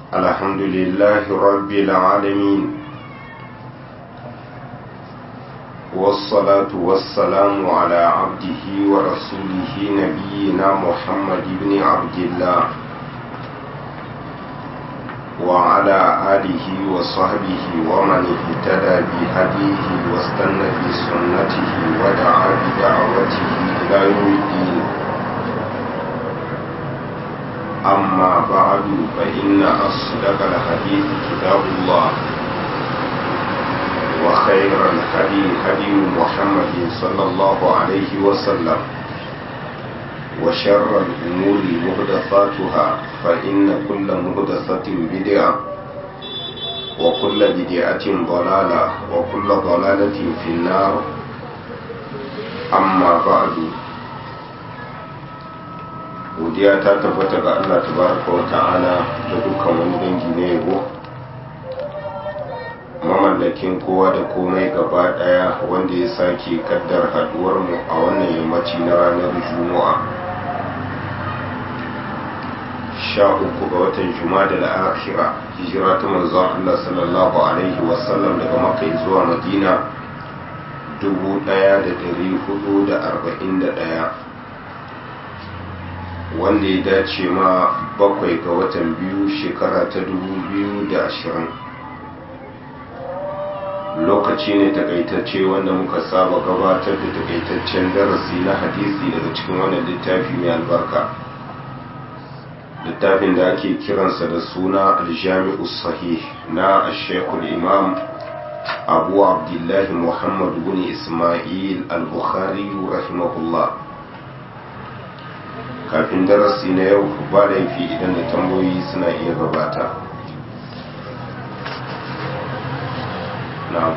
الحمد لله رب العالمين والصلاة والسلام على عبده ورسوله نبينا محمد بن عبد الله وعلى آله وصحبه ومن اهتدى بهديه واستنى بسنته ودعا بدعوته إلى يوم الدين أما بعد فإن أصدق الحديث كتاب الله وخير الهدي هدي محمد صلى الله عليه وسلم وشر الأمور محدثاتها فإن كل محدثة بدعة وكل بدعة ضلالة وكل ضلالة في النار أما بعد godiya ta tabbata ga Allah tabaraka wa ta'ala da dukkan wani dangi na yabo mamallakin kowa da komai gaba daya wanda ya sake kaddar haduwar mu a wannan yammaci na ranar juma'a sha uku ga watan juma'a da akhira hijira ta manzon Allah sallallahu alaihi wasallam daga makka zuwa madina dubu daya da dari hudu da arba'in da daya wanda ya dace ma bakwai ga watan biyu shekara ta dubu biyu da ashirin lokaci ne takaitacce wanda muka saba gabatar da takaitaccen darasi na hadisi daga cikin wannan littafi mai albarka littafin da ake kiransa da suna aljami'u sahih na ashekul imam abu abdullahi muhammad bin ismail al-bukhari rahimahullah kafin darasi na yau ba laifi idan da tambayoyi suna iya gabata na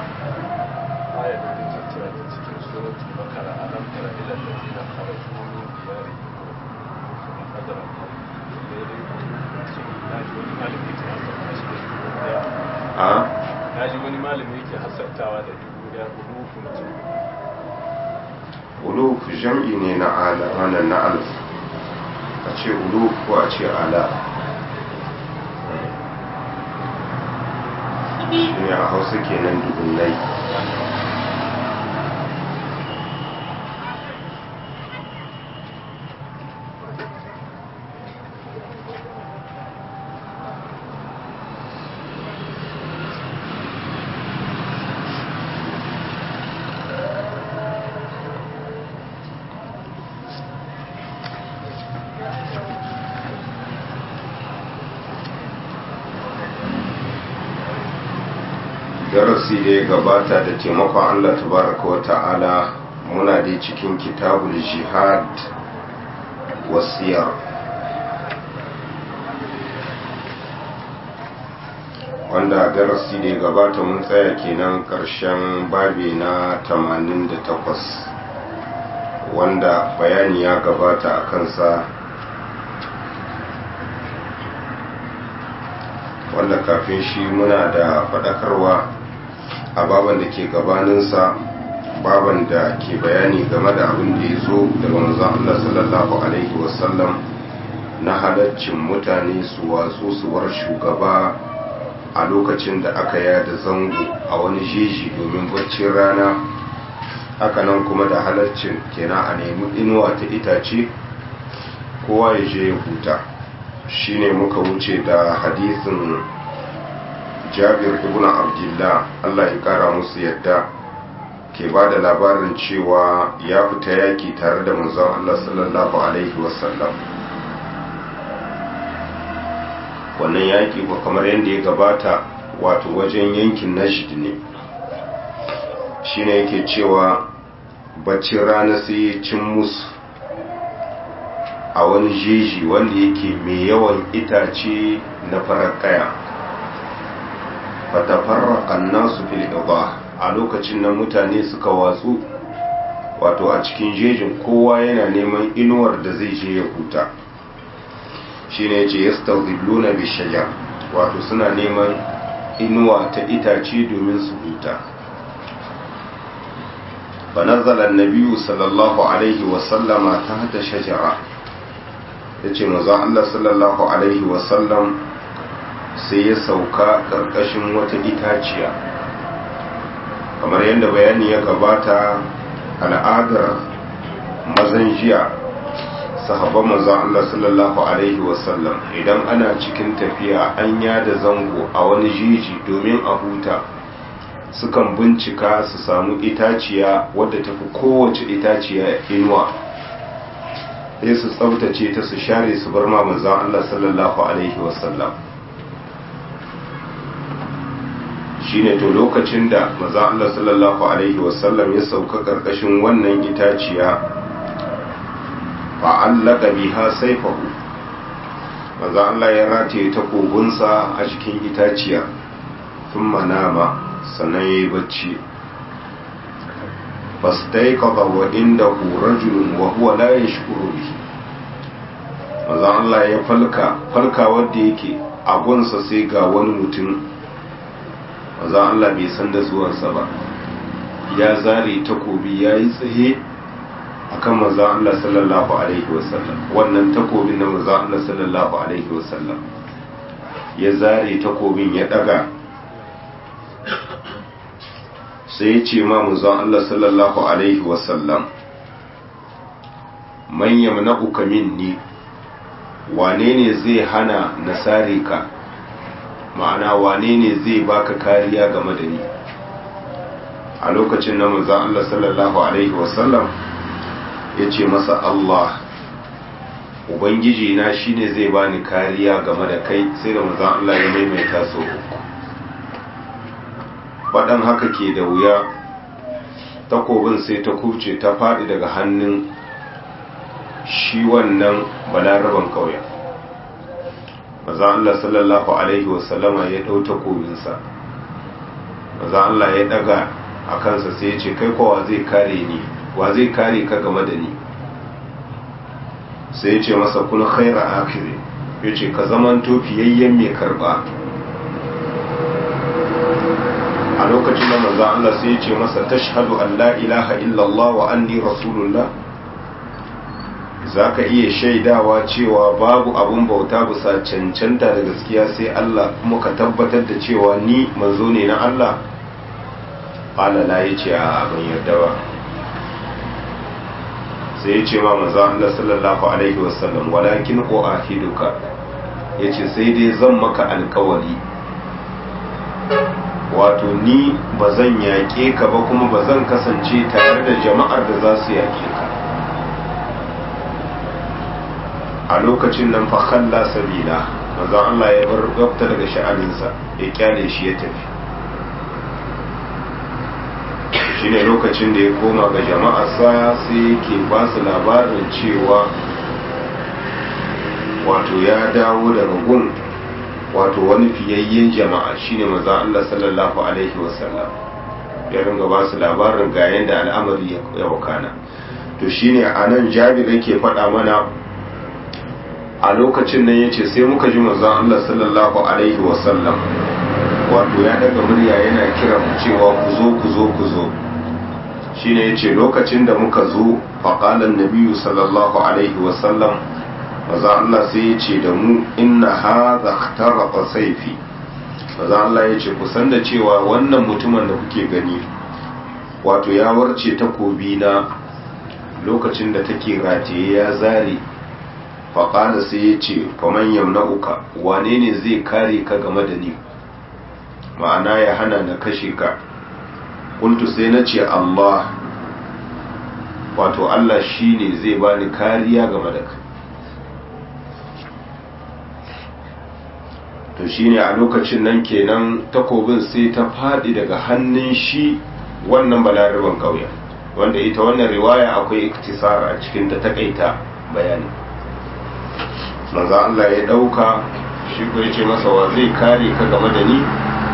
a naji wani malami yake hasartawa da dubu ya ulufun uluf jam'i ne na ala wannan na alf a ce ulu ko a ce ala ne a hausa kenan dubunnai darasi da ya gabata da taimakon Allah tabaraka wa ta'ala muna dai cikin kitabul jihad wasiyar wanda darasi da ya gabata mun tsaya kenan ƙarshen babi na 88 wanda bayani ya gabata a kansa wanda kafin shi muna da faɗakarwa a baban da ke gabaninsa baban da ke bayani game da abin da ya zo daga manzon Allah sallallahu alaihi wasallam na halaccin mutane su watsu su war shugaba a lokacin da aka yada zango a wani jeji domin baccin rana hakanan kuma da halaccin kenan a nemi inuwa ta itace kowa ya je ya huta shine muka wuce da hadisin jabir ibn abdullah Allah ya kara musu yadda ke ba da labarin cewa ya fita yaki tare da manzon Allah sallallahu alaihi wasallam wannan yaki ko kamar yadda ya gabata wato wajen yankin najd ne shine yake cewa baccin rana sai ya cin musu a wani jeji wanda yake mai yawan itace na farar kaya fatafarraƙan nasu fil idha a lokacin nan mutane suka watsu wato a cikin jejin kowa yana neman inuwar da zai je ya huta shine yace yastazilluna bi shajar wato suna neman inuwa ta itace domin su huta fa nazala an-nabiyyu sallallahu alaihi wa sallama tahta shajara yace manzo Allah sallallahu alaihi wa sallam sai ya sauka ƙarƙashin wata itaciya kamar yadda bayani ya gabata al'adar mazan jiya sahabban manzon Allah sallallahu alaihi wasallam idan ana cikin tafiya an yada zango a wani jiji domin a huta sukan bincika su samu itaciya wadda tafi kowace itaciya inuwa sai su tsabtace ta su share su bar ma manzon Allah sallallahu alaihi wasallam shine to lokacin da manzon Allah sallallahu alaihi wasallam ya sauka karkashin wannan itaciya fa'allaka biha saifahu manzon Allah ya rataye takobinsa a cikin itaciya thumma nama sannan yayi bacci fastaiqadha wa indahu rajulun wa huwa la yashkuru bihi manzon Allah ya falka falka wanda yake a gunsa sai ga wani mutum manzon Allah bai san da zuwansa ba ya zare takobi yayi tsaye akan manzon Allah sallallahu alaihi wasallam wannan takobin na manzon Allah sallallahu alaihi wasallam ya zare takobin ya daga sai ya ce ma manzon Allah sallallahu alaihi wasallam man yamna'uka minni wane ne zai hana nasare ka ma'ana wane ne zai baka kariya game da ni a lokacin na manzon Allah sallallahu alaihi wasallam ya ce masa Allah ubangiji na shine zai bani kariya game da kai sai da manzon Allah ya maimaita so uku faɗan haka ke da wuya takobin sai ta kuce ta faɗi daga hannun shi wannan balaraban kauyen maza Allah sallallahu Alaihi wasallama ya ɗau takobinsa maza Allah ya ɗaga a kansa sai ya ce kai kowa zai kare ni wa zai kare ka game da ni sai ya ce masa kun khaira akiri ya ce ka zamanto fiyayyen mai karɓa a lokacin da manzo Allah sai ya ce masa tashhadu an la ilaha illallah wa anni rasulullah zaka iya shaidawa cewa babu abun bauta bisa cancanta da gaskiya sai Allah kuma ka tabbatar da cewa ni manzo ne na Allah qala la yace a ban yarda ba sai ya ce ma manzo Allah sallallahu alaihi wasallam walakin uahiduka yace sai dai zan maka alkawari wato ni ba zan yaƙe ka ba kuma ba zan kasance tare da jama'ar da za su yaƙe ka a lokacin nan fakalla sabila manzon Allah ya bar gabta daga sha'aninsa ya kyale shi ya tafi shine lokacin da ya koma ga jama'arsa sai yake ba su labarin cewa wato ya dawo daga gun wato wani fiyayyen jama'a shine maza Allah sallallahu alaihi wasallam ya ringa ba su labarin ga yadda al'amari ya wakana to shine a nan jabir yake faɗa mana a lokacin nan yace sai muka ji manzon Allah sallallahu alaihi wasallam wato ya daga murya yana kira mu cewa ku zo ku zo ku zo shine yace lokacin da muka zo faqala an-nabiyyu sallallahu alaihi wasallam maza Allah sai ya ce da mu inna hadha ikhtaraqa sayfi maza Allah ya ce kusan da cewa wannan mutumin da kuke gani wato ya warce takobi na lokacin da take rataye ya zare faƙada sai ya ce faman yamna'uka wane ne zai kare ka game da ni ma'ana ya hana na kashe ka kuntu sai na ce Allah wato Allah shi ne zai bani kariya game da ka to shine a lokacin nan kenan takobin sai ta faɗi daga hannun shi wannan balaraban kauye wanda ita wannan riwaya akwai iktisar a cikin ta takaita bayani manzo Allah ya dauka shi ko yace masa wa zai kare ka game da ni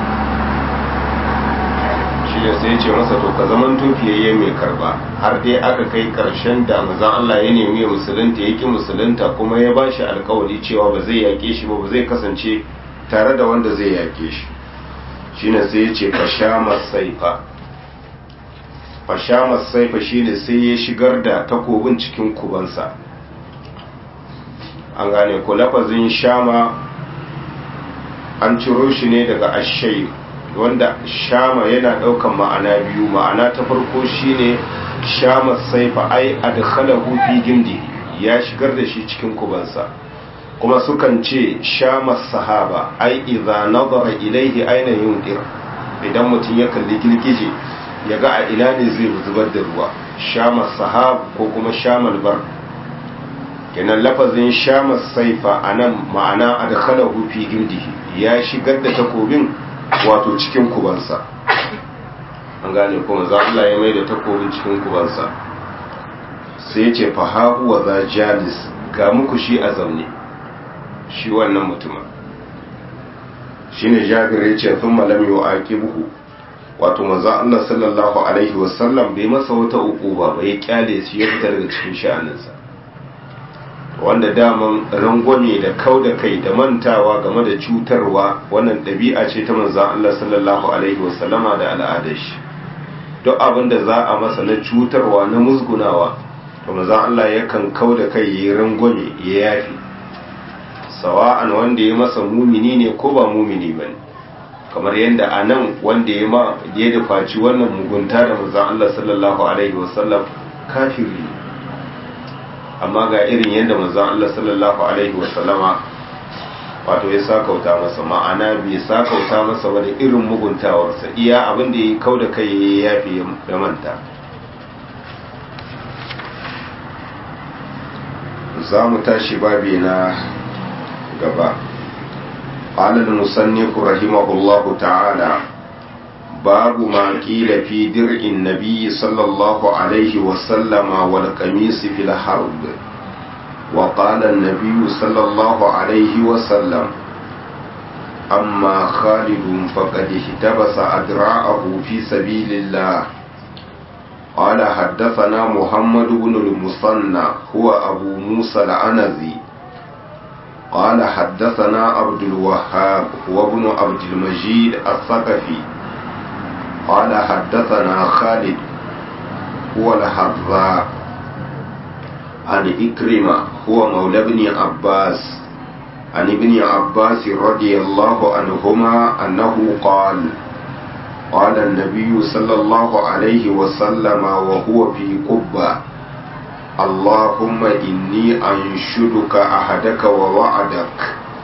shi ne sai yace masa to ka zaman tofiyayye mai karba har dai aka kai karshen da manzo Allah ya nemi musulunta yake musulunta kuma ya bashi alkawari cewa ba zai yake shi ba ba zai kasance tare da wanda zai yake shi shine sai ya ce fashamar saifa fashamar saifa shine sai ya shigar da takobin cikin kubansa an gane ko lafazin shama an ciro shi ne daga ashai wanda shama yana daukan ma'ana biyu ma'ana ta farko shine shama saifa ai adkhalahu fi gimdi ya shigar da shi cikin kubansa kuma sukan ce shama sahaba ai idza nazara ilaihi aina yunqir idan mutum ya kalli girgije ya ga a ina ne zai zubar da ruwa shama sahab ko kuma shamal bar kenan lafazin shama saifa anan ma'ana adkhalahu fi gimdihi ya shigar da takobin wato cikin kubansa an gane kuma za Allah ya mai da takobin cikin kubansa sai ya ce fahahu wa za jalis ga muku shi a zaune shi wannan mutumin shi ne jabir ya ce sun malam yau a buhu wato maza Allah sallallahu alaihi wasallam bai masa wata uku ba bai kyale shi ya fita daga cikin sha'aninsa wanda daman rangwame da kau da kai da mantawa game da cutarwa wannan ɗabi'a ce ta manzan Allah sallallahu alaihi wasallama da al'adar shi duk abin da za a masa na cutarwa na musgunawa to manzan Allah yakan kau da kai ya rangwame ya yafi sawa'an wanda ya masa mumini ne ko ba mumini ba ne kamar yadda a nan wanda ya ma ya dafaci wannan mugunta da manzan Allah sallallahu alaihi wasallam kafiri ne amma ga irin yadda manzon Allah sallallahu alaihi wasallama wato ya sakauta masa ma'ana bai sakauta masa wani irin muguntawarsa iya abin da ya kau da kai ya yafi ya manta za mu tashi babi na gaba قال المصنف رحمه الله تعالى باب ما قيل في درع النبي صلى الله عليه وسلم والقميص في الحرب وقال النبي صلى الله عليه وسلم أما خالد فقد احتبس أدراعه في سبيل الله قال حدثنا محمد بن المصنى هو أبو موسى العنزي قال حدثنا عبد الوهاب وابن عبد المجيد الثقفي قال حدثنا خالد هو الحذاء عن إكرمة هو مولى ابن عباس عن ابن عباس رضي الله عنهما أنه قال قال النبي صلى الله عليه وسلم وهو في قبة اللهم إني أنشدك أحدك ووعدك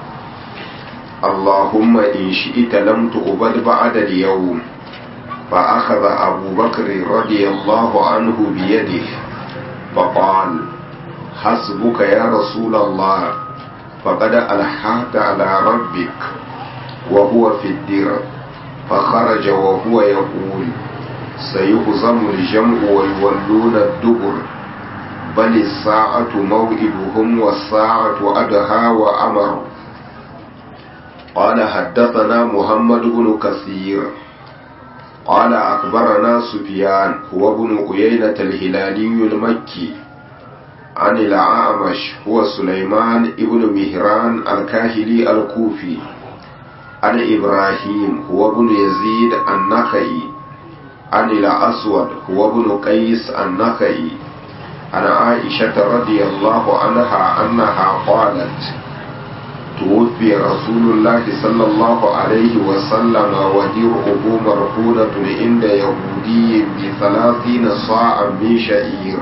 اللهم إن شئت لم تقبل بعد اليوم فأخذ أبو بكر رضي الله عنه بيده فقال حسبك يا رسول الله فقد ألحقت على ربك وهو في الدر فخرج وهو يقول سيهزم الجمع ويولون الدبر بل الساعة موعدهم والساعة أدهى وأمر قال حدثنا محمد بن كثير قال أخبرنا سفيان هو ابن عيينة الهلالي المكي عن الأعمش هو سليمان ابن مهران الكاهلي الكوفي عن إبراهيم هو ابن يزيد النخعي عن الأسود هو ابن قيس النخعي عن عائشة رضي الله عنها أنها قالت توفي رسول الله صلى الله عليه وسلم ودرعه مرهونة عند يهودي بثلاثين صاعا من شعير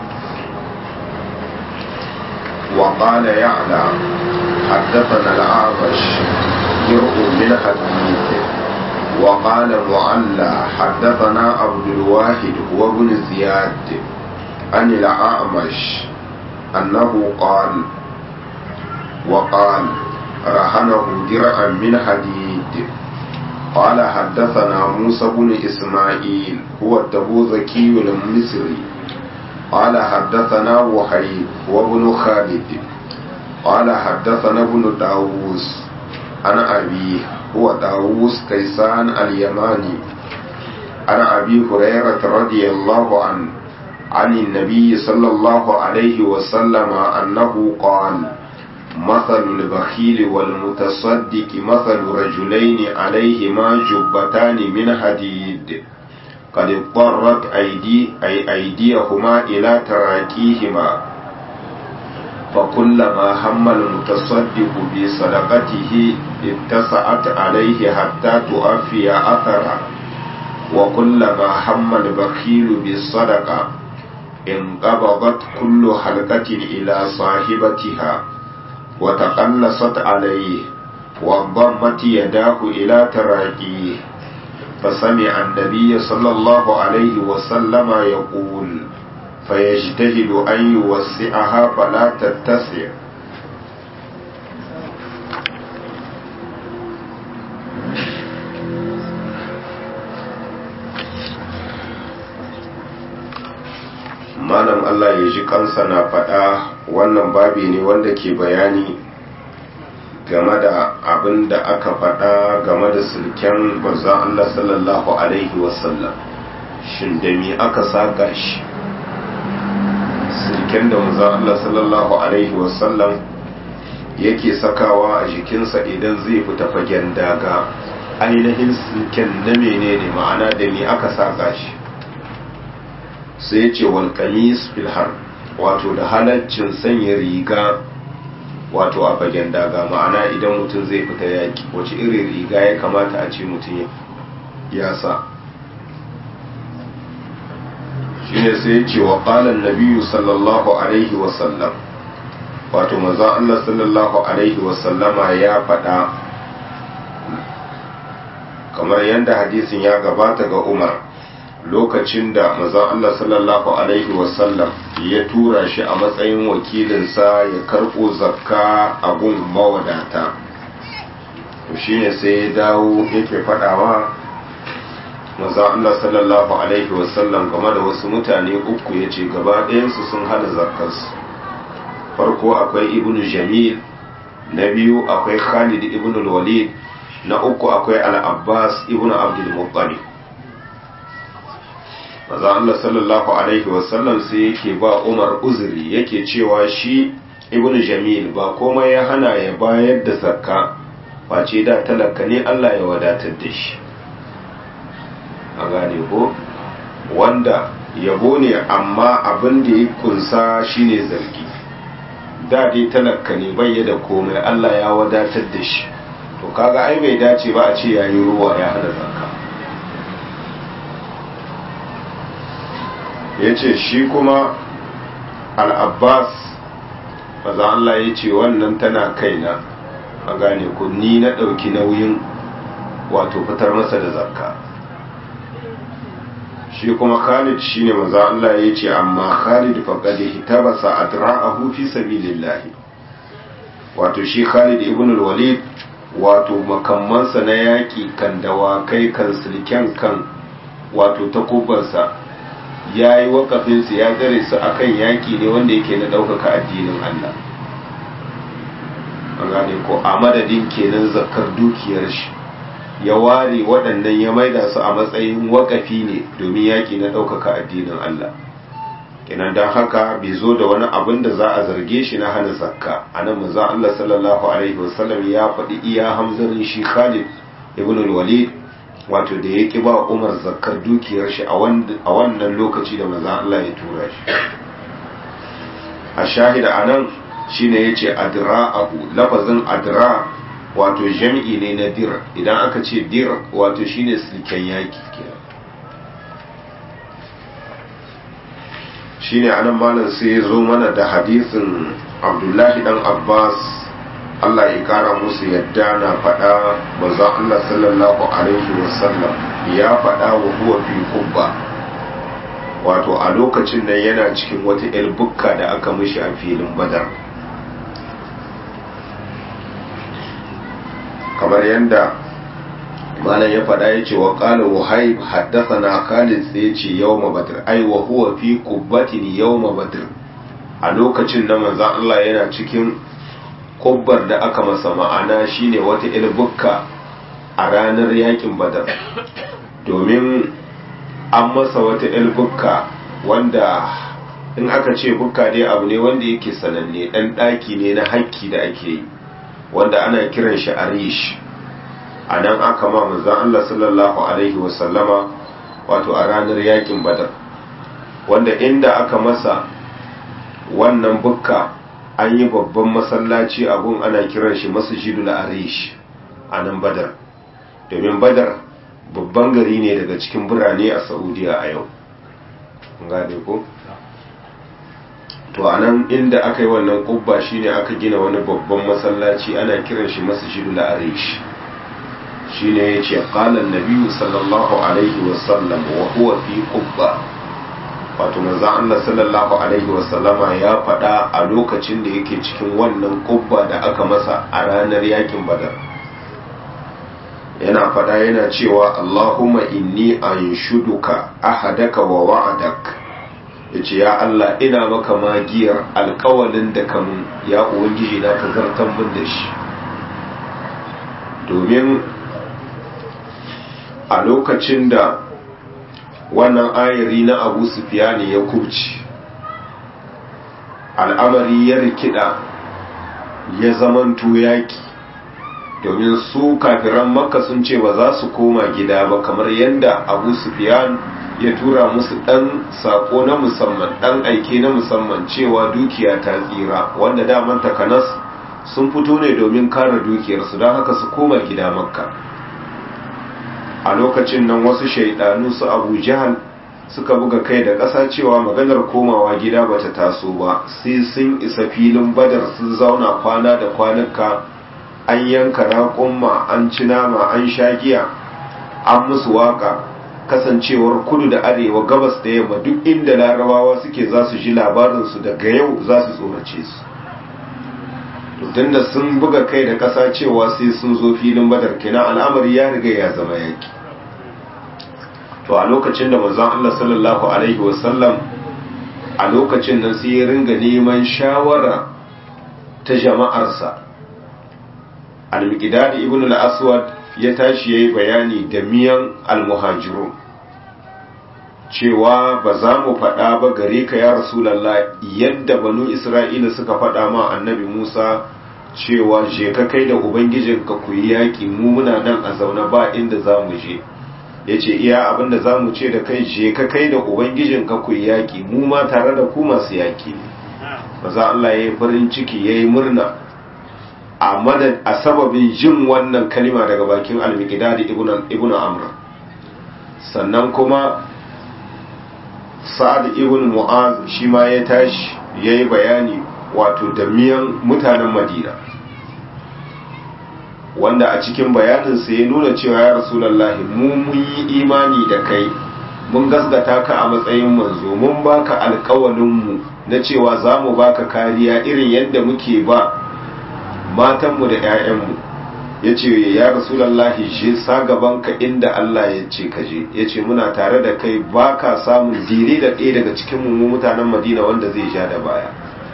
وقال يعلى حدثنا الأعمش درع من حديث وقال معلى حدثنا عبد الواحد هو ابن زياد عن الأعمش أنه قال وقال رهنه درعا من حديد قال حدثنا موسى بن إسماعيل هو التبوذكي المصري قال حدثنا وحيد وابن خالد قال حدثنا ابن داووس عن أبيه هو داووس كيسان اليماني عن أبي هريرة رضي الله عنه عن النبي صلى الله عليه وسلم أنه قال مثل البخيل والمتصدق مثل رجلين عليهما جبتان من حديد قد اضطرت أيدي أي أيديهما إلى تراكيهما فكلما هم المتصدق بصدقته اتسعت عليه حتى تؤفي أثره وكلما هم البخيل بالصدقة انقبضت كل حلقة إلى صاحبتها وتقلصت عليه وانضمت يداه إلى تراكيه فسمع النبي صلى الله عليه وسلم يقول فيجتهد أن يوسعها فلا تتسع malam Allah ya ji kansa na faɗa wannan babi ne wanda ke bayani game da abin da aka faɗa game da sulken manzon Allah sallallahu alaihi wasallam shin da me aka saka shi sulken da manzon Allah sallallahu alaihi wasallam yake sakawa a jikinsa idan zai fita fagen daga ainihin sulken na menene ma'ana da me aka saka shi sai ce wal kamis fil har wato da halaccin sanya riga wato a fagen daga ma'ana idan mutum zai fita yaki wace irin riga ya kamata a ce mutum ya sa shine sai ce wa qalan nabiyyu sallallahu alaihi wa sallam wato manzo Allah sallallahu alaihi wa sallama ya faɗa kamar yadda hadisin ya gabata ga Umar lokacin da mazan Allah sallallahu Alaihi wasallam ya tura shi a matsayin wakilinsa ya karɓo zakka a gun mawadata to shi ne sai ya dawo yake faɗawa mazan Allah sallallahu Alaihi wasallam game da wasu mutane uku ya ce gaba ɗayansu sun hana zakkarsu farko akwai ibn jamil na biyu akwai khalid ibn walid na uku akwai al-abbas ibn abdul muttalib maza Allah sallallahu Alaihi wasallam sai yake ba Umar uzuri yake cewa shi ibn Jamil ba komai ya hana ya bayar da zakka face da talaka ne Allah ya wadatar da shi a gane ko wanda yabo ne amma abin da ya kunsa shine zargi da dai talaka ne bai da komai Allah ya wadatar da shi to kaga ai bai dace ba a ce yayi ruwa ya hana zakka ya ce shi kuma al'abbas maza Allah ya ce wannan tana kaina a gane ku ni na ɗauki nauyin wato fitar masa da zakka shi kuma khalid shi ne maza Allah ya ce amma khalid faƙaɗe hitabasa a tura'ahu fi sabilillahi wato shi khalid ibn walid wato makammansa na yaƙi kan dawakai kan silken kan wato takubansa ya yi wakafinsu ya tsare su akan yaki ne wanda yake na ɗaukaka addinin Allah an gane ko a madadin kenan zakar dukiyar shi ya ware waɗannan ya maida su a matsayin wakafi ne domin yaki na ɗaukaka addinin Allah kenan don haka bai zo da wani abin da za a zarge shi na hana zakka a nan manzon Allah sallallahu alaihi wasallam ya faɗi iya hamzarin shi Khalid ibn al-Walid wato da ya ƙi ba umar zakar dukiyar shi a wannan lokaci da maza Allah ya tura shi a shahida a nan shi ne ya ce adira abu lafazin adira wato jam'i ne na dir idan aka ce dir wato shi ne silken yaki shi ne anan malam sai ya zo mana da hadisin abdullahi dan abbas Allah ya kara musu yadda na faɗa manzo Allah sallallahu alaihi wasallam ya faɗa wa huwa fi kubba wato a lokacin nan yana cikin wata yar bukka da aka mishi a filin badar kamar yadda malam ya faɗa ya ce wa ƙala wahayib haddathana khalid sai ya ce yawma badr ai wa huwa fi kubbatin yawma badr a lokacin da manzo Allah yana cikin kubbar da aka masa ma'ana shine wata ilbukka a ranar yakin badar domin an masa wata ilbukka wanda in aka ce bukka dai abu ne wanda yake sananne dan daki ne na hakki da ake yi wanda ana kiran shi arish a nan aka ma manzon Allah sallallahu alaihi wasallama wato a ranar yakin badar wanda inda aka masa wannan bukka an yi babban masallaci abun ana kiran shi masjidul arish a nan badar domin badar babban gari ne daga cikin birane a saudiya a yau gane ko to a nan inda aka yi wannan kubba shine aka gina wani babban masallaci ana kiran shi masjidul arish shine yace qala an-nabi sallallahu alaihi wasallam wa huwa fi qubba wato manzo Allah sallallahu alaihi wasallama ya faɗa a lokacin da yake cikin wannan kubba da aka masa a ranar yakin badar yana faɗa yana cewa Allahumma inni anshuduka ahadaka wa wa'adak yace ya Allah ina maka magiyar alƙawalin da kamun ya ubangiji na ka zartan min da shi domin a lokacin da wannan ayari na abu sufiyani ya kubci al'amari ya rikida ya zamanto yaki domin su kafiran makka sun ce ba za su koma gida ba kamar yadda abu sufiyan ya tura musu ɗan saƙo na musamman ɗan aike na musamman cewa dukiya ta tsira wanda daman takanas sun fito ne domin kare dukiyarsu don haka su koma gida makka a lokacin nan wasu shaidanu su abu jihal suka buga kai da ƙasa cewa maganar komawa gida bata taso ba sai sun isa filin badar sun zauna kwana da kwanuka an yanka raƙumma an ci nama an sha giya an musu waka kasancewar kudu da arewa gabas da yamma duk inda larabawa suke za su ji labarinsu daga yau za su tsorace su tun da sun buga kai da ƙasa cewa sai sun zo filin badar kina al'amari ya riga ya zama yaki to a lokacin da manzon Allah sallallahu alaihi wasallam a lokacin nan sai ya ringa neman shawara ta jama'arsa al-miqdad ibn al-aswad ya tashi yayi bayani da miyan al-muhajirun cewa ba za mu faɗa ba gare ka ya rasulallah yadda banu isra'ila suka faɗa ma annabi musa cewa je ka kai da ubangijinka ku yi yaƙi mu muna nan a zaune ba inda za mu je ya ce iya abinda za mu ce da kai je ka kai da ubangijinka ku yi yaƙi mu ma tare da ku masu yaƙi ne maza Allah ya yi farin ciki ya yi murna a madad a sababin jin wannan kalima daga bakin al-miqdadi ibnu amr sannan kuma sa'ad ibn mu'az shi ma ya tashi ya yi bayani wato da miyan mutanen madina wanda a cikin bayaninsa ya nuna cewa ya rasulallahi mu mun yi imani da kai mun gasgata ka a matsayin manzo mun baka alkawalinmu na cewa za mu baka kariya irin yadda muke ba matanmu da 'ya'yanmu ya ce ya rasulallahi je sa gabanka inda Allah ya ce ka je ya ce muna tare da kai ba ka samun dire da ɗaya daga cikin mu mutanen madina wanda zai ja da baya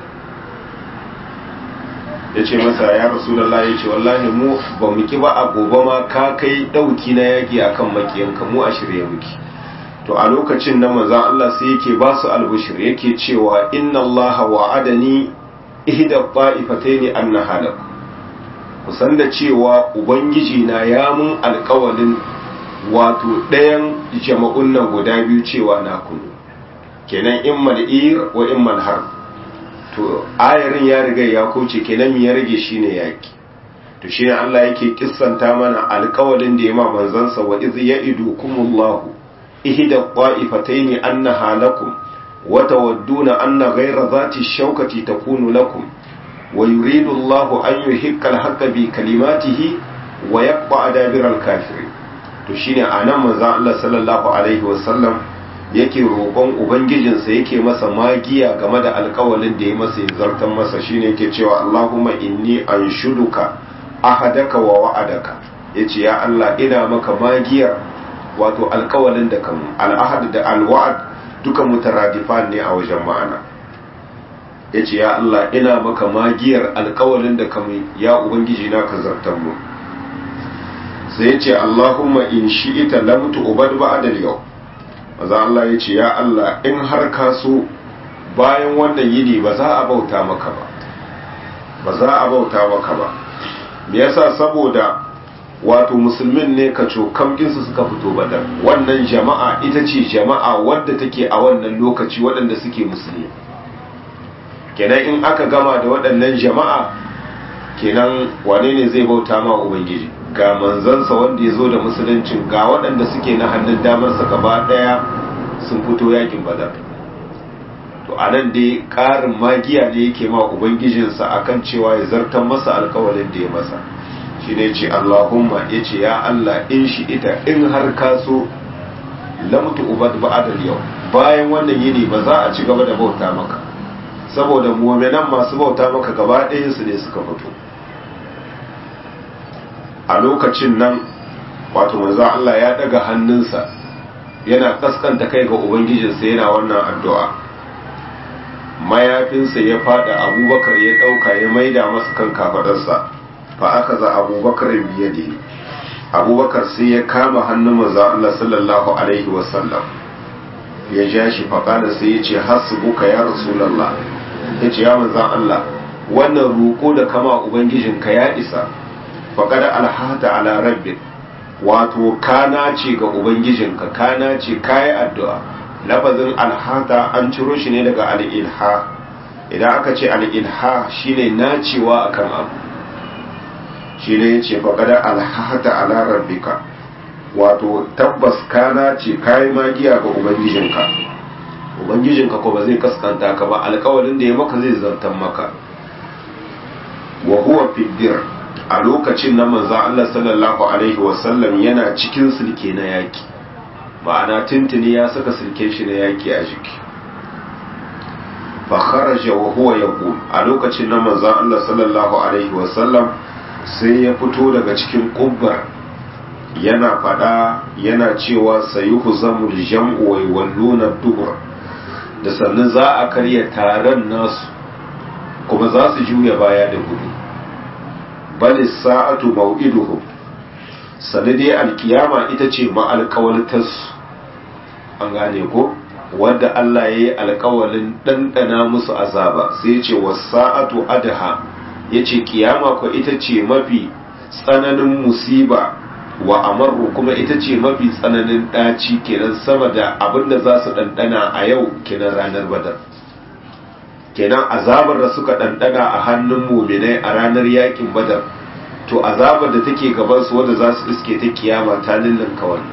ya ce masa ya rasulallahi ya ce wallahi mu ba mu ki ba a gobe ma ka kai ɗauki na yaƙi a kan makiyanka mu a shirya muki to a lokacin na manzan Allah sai yake ba su albushir yake cewa inna Allah wa'adani ihda ta'ifataini annaha lakum kusan da cewa ubangiji na ya mun alkawalin wato ɗayan jama'un nan guda biyu cewa na kunu kenan in mal'ir wa in malhar to ayarin ya riga ya kauce kenan ya rage shine yaki to shine Allah yake kissanta mana alkawalin da ya ma manzansa wa iz ya'idukumullahu ihda qa'ifataini annaha lakum wa tawadduna anna ghayra dhati shawkati takunu lakum ويريد الله أن يحق الحق بكلماته ويقطع دابر الكافرين to shine anan manzon Allah sallallahu alaihi wasallam yake roƙon ubangijinsa yake masa magiya game da alƙawalin da ya masa ya zartan masa shine yake cewa Allahumma inni anshuduka ahadaka wa wa'adaka yace ya Allah ina maka magiyar wato alƙawalin da kan al-ahad da al-wa'd duka mutaradifan ne a wajen ma'ana ya ce ya Allah ina maka magiyar alkawalin da kama ya ubangiji na ka zartar mu sai ce Allahumma in shi ita lamtu ubad ba'dal yau maza Allah ya ce ya Allah in har ka so bayan wannan yini ba za a bauta maka ba ba za a bauta maka ba me yasa saboda wato musulmin ne ka cokam su suka fito badar wannan jama'a ita ce jama'a wadda take a wannan lokaci waɗanda suke musulmi kenan in aka gama da waɗannan jama'a kenan wane ne zai bauta ma ubangiji ga manzansa wanda ya zo da musuluncin ga waɗanda suke na hannun damarsa gaba ɗaya sun fito yakin badar to a nan dai ƙarin magiya ne yake ma ubangijinsa akan cewa ya zartar masa alkawalin da ya masa shi ne ce allahumma ya ce ya allah in shi ita in har ka so lamtu ubad ba'adal yau bayan wannan yini ba za a ci gaba da bauta maka saboda mu'minan masu bauta maka gaba ɗayansu ne suka fito a lokacin nan wato manzo Allah ya daga hannunsa yana kaskanta kai ga ubangijinsa yana wannan addu'a mayafinsa ya fada abubakar ya dauka ya maida masa kan kafadarsa fa aka za abubakar biyade abubakar sai ya kama hannun manzo Allah sallallahu alaihi wasallam ya ja shi faƙada sai ya ce hasbuka ya rasulallah ya ce ya manzan Allah wannan roƙo da kama ubangijinka ya isa faƙada alhata ala rabbi wato kana ce ga ubangijinka kana ce kayi addu'a lafazin alhata an ciro shi ne daga al'ilha idan aka ce al'ilha shine nacewa akan abu shi ne ya ce faƙada alhata ala rabbika wato tabbas kana ce kayi magiya ga ubangijinka ubangijinka ko ba zai kaskanta ka ba alkawalin da ya maka zai zartan maka wa huwa fiddir a lokacin nan manzon Allah sallallahu alaihi wasallam yana cikin sulke na yaki ma'ana tuntuni ya saka sulken shi na yaki a jiki fa kharaja wa huwa yaqul a lokacin nan manzon Allah sallallahu alaihi wasallam sai ya fito daga cikin kubbar yana fada yana cewa sayuhu zamul jam'u wa walluna dubur da sannan za a karya taron nasu kuma za su juya baya da gudu bal sa'atu maw'iduhum sanade alkiyama ita ce ma alkawaltas an gane ko wanda Allah ya yi alkawalin ɗanɗana musu azaba sai ya ce wasa'atu adha ya ce kiyama ko ita ce mafi tsananin musiba wa amarru kuma ita ce mafi tsananin ɗaci kenan sama da abinda za su ɗanɗana a yau kenan ranar badar kenan azabar da suka ɗanɗana a hannun muminai a ranar yakin badar to azabar da take gabansu wadda za su iske ta kiyama ta lullunka wannan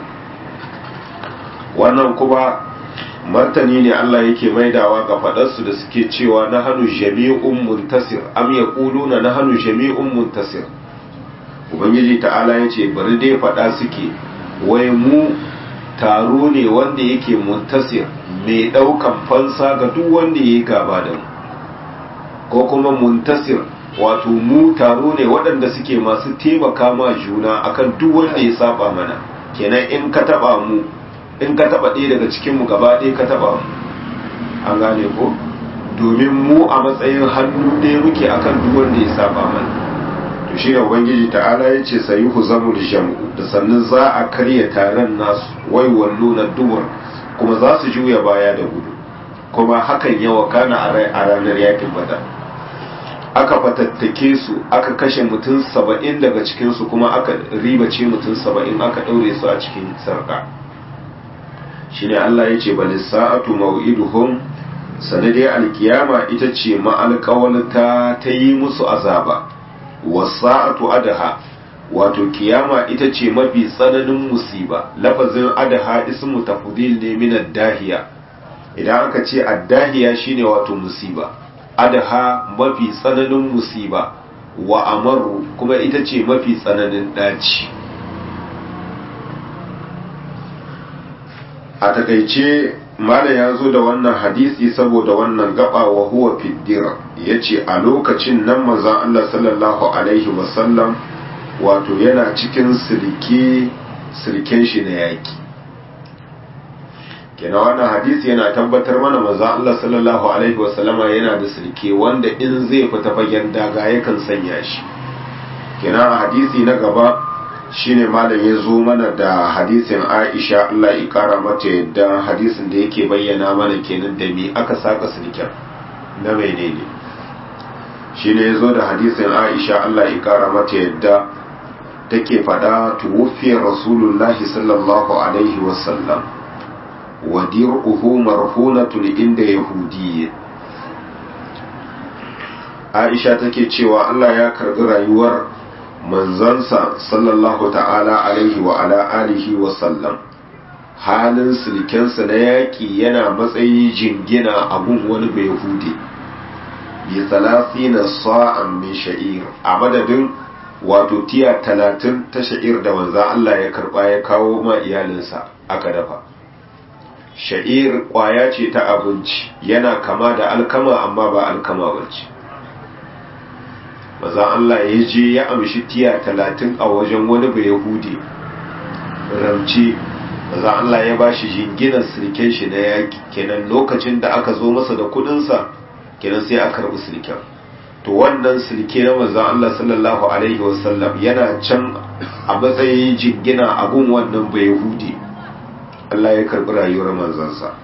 wannan kuma martani ne Allah yake maidawa ga faɗarsu da suke cewa na hannu jami'un muntasir am yaquluna na hannu jami'un muntasir ubangiji ta'ala ya ce bari dai faɗa suke wai mu taro ne wanda yake muntasir mai ɗaukan fansa ga duk wanda ya yi gaba da mu ko kuma muntasir wato mu taro ne waɗanda suke masu taimaka ma juna akan duk wanda ya saba mana kenan in ka taba mu in ka taba ɗaya daga cikin mu gaba ɗaya ka taba mu an gane ko domin mu a matsayin hannu ɗaya muke akan duk wanda ya saba mana to shi ne ubangiji ta'ala ya ce sayi huzamul jam'u da sannan za a karya taron nasu wai wallo na dubur kuma za su juya baya da gudu kuma hakan yawa kana a ranar yakin badar aka fatattake su aka kashe mutum saba'in daga cikinsu kuma aka ribace mutum saba'in aka ɗaure su a cikin sarka shi ne allah ya ce bali sa'atu mau'iduhum sanadai alkiyama ita ce ma'alƙawalta ta yi musu azaba wasa'atu adaha wato kiyama ita ce mafi tsananin musiba lafazin adaha ismu tafdil ne min dahiya idan aka ce addahiya shine wato musiba adaha mafi tsananin musiba wa amaru kuma ita ce mafi tsananin daci a takaice mala ya zo da wannan hadisi saboda wannan gaba wa huwa fiddira ya ce a lokacin nan manzan Allah sallallahu alaihi wasallam wato yana cikin sirke sirken shi na yaki kenan wannan hadisi yana tabbatar mana manzan Allah sallallahu alaihi wasallama yana da sirke wanda in zai fita fagen daga yakan sanya shi kenan a hadisi na gaba shine malam ya zo mana da hadisin Aisha Allah ya kara mata yadda hadisin da yake bayyana mana kenan da me aka saka sirken na menene shine ya zo da hadisin Aisha Allah ya kara mata yadda take fada tuwufiyar rasulullahi sallallahu alaihi wasallam wa dir'uhu marhunatun inda yahudiyyin aisha take cewa Allah ya karbi rayuwar manzansa sallallahu ta'ala alaihi wa ala alihi wa sallam halin silkensa na yaƙi yana matsayi jingina a gun wani bai hude bi na sa'an min sha'ir a madadin wato tiya talatin ta sha'ir da manza Allah ya karba ya kawo ma iyalinsa aka dafa sha'ir kwaya ce ta abinci yana kama da alkama amma ba alkama bace maza Allah ya je ya amshi tiya talatin a wajen wani bai yahudi ramce maza Allah ya ba shi jinginar sirken shi na yaƙi kenan lokacin da aka zo masa da kudinsa kenan sai a karɓi sirken to wannan sirke na maza Allah sallallahu alaihi wasallam yana can a matsayin jingina abun wannan bai yahudi Allah ya karɓi rayuwar manzansa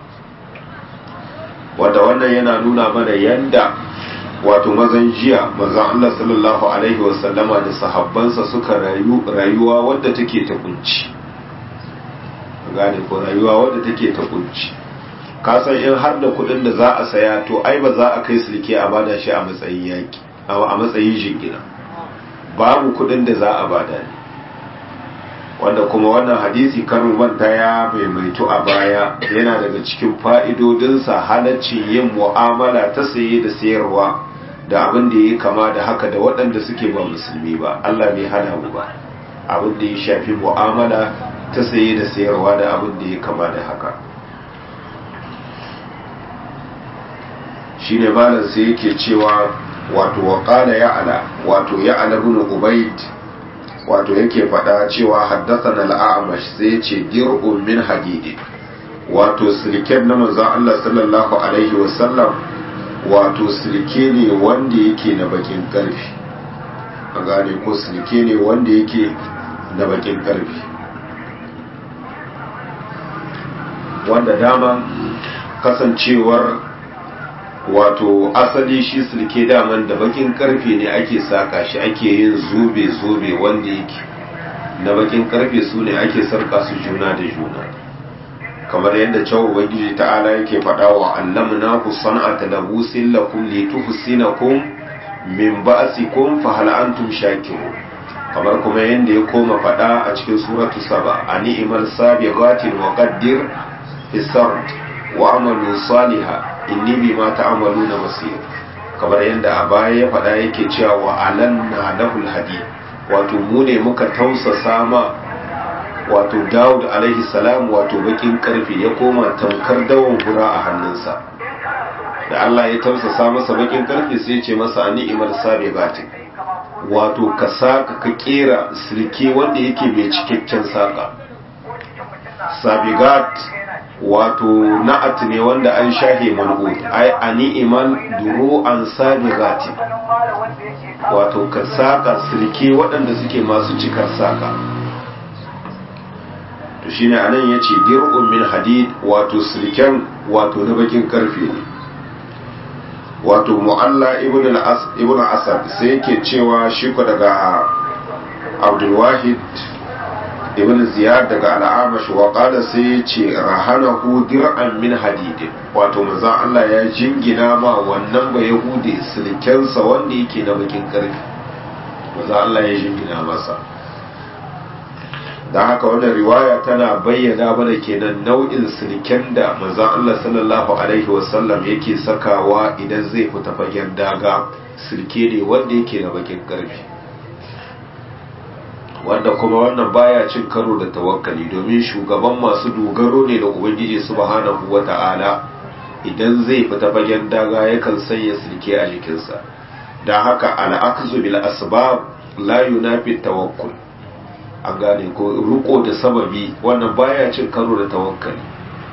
wanda wannan yana nuna mana yanda wato mazan jiya manzan Allah sallallahu alaihi wasallama da sahabbansa suka rayu rayuwa wadda take ta kunci gane ko rayuwa wadda take ta kunci ka san in har da kudin da za a saya to ai ba za a kai sulke a bada shi a matsayin yaki a matsayin jingina babu kudin da za a bada ne wanda kuma wannan hadisi karin manta ya maimaitu a baya yana daga cikin fa'idodinsa halaccin yin mu'amala ta saye da sayarwa da abin da ya kama da haka da waɗanda suke ba musulmi ba Allah bai hana mu ba abin da ya shafi mu'amala ta saye da sayarwa da abin da ya kama da haka shine malam sai yake cewa wato waqala ya'ala wato ya'ala ibn ubayd wato yake faɗa cewa haddathana al-a'mash sai ce dir'un min hadidi wato silken na manzon Allah sallallahu alaihi wasallam wato silke ne wanda yake na bakin karfi a gane ko silke ne wanda yake na bakin karfi wanda dama kasancewar wato asali shi silke daman da bakin karfe ne ake saka shi ake yin zobe-zobe wanda yake na bakin karfe su ne ake sarka su juna da juna kamar yadda cewa ubangiji ta'ala yake faɗa wa allamna ku san'ata labusin lakum lituhsinakum min ba'sikum fa hal antum shakirun kamar kuma yadda ya koma faɗa a cikin suratu saba a ni'imar sabiqatin wa qaddir fi sard wa amalu salihah inni bima ta'maluna basir kamar yadda a baya ya faɗa yake cewa wa alanna lahul hadid wato mu ne muka tausasa ma wato Dawud alaihi salam wato bakin karfe ya koma tamkar dawon hura a hannunsa da Allah ya tausasa masa bakin karfe sai ya ce masa ni'imar sabiqatin wato ka saka ka kera sirke wanda yake mai cikakken saka sabigat wato na'at ne wanda an shahe man'ud ai a ni'iman duro an sabigati wato ka saka sirke waɗanda suke masu cikar saka to shine anan yace dir'un min hadid wato sirken wato na bakin karfe ne wato mu'alla ibn al-as ibn asad sai yake cewa shi ko daga abdul wahid ibn ziyad daga al'amash wa qala sai ya ce rahanahu dir'an min hadid wato manzon Allah ya jingina ma wannan ba yahudi silkensa wanda yake na bakin karfi manzon Allah ya jingina masa dan haka wannan riwaya tana bayyana mana kenan nau'in silken da manzon Allah sallallahu alaihi wasallam yake sakawa idan zai fita fagen daga silke ne wanda yake na bakin karfi wanda kuma wannan baya cin karo da tawakkali domin shugaban masu dogaro ne da ubangiji subhanahu wata'ala idan zai fita fagen daga yakan sanya silke a jikinsa da haka al'akzu bil asbab la yunafi tawakkul an gane ko ruko da sababi wannan baya cin karo da tawakkali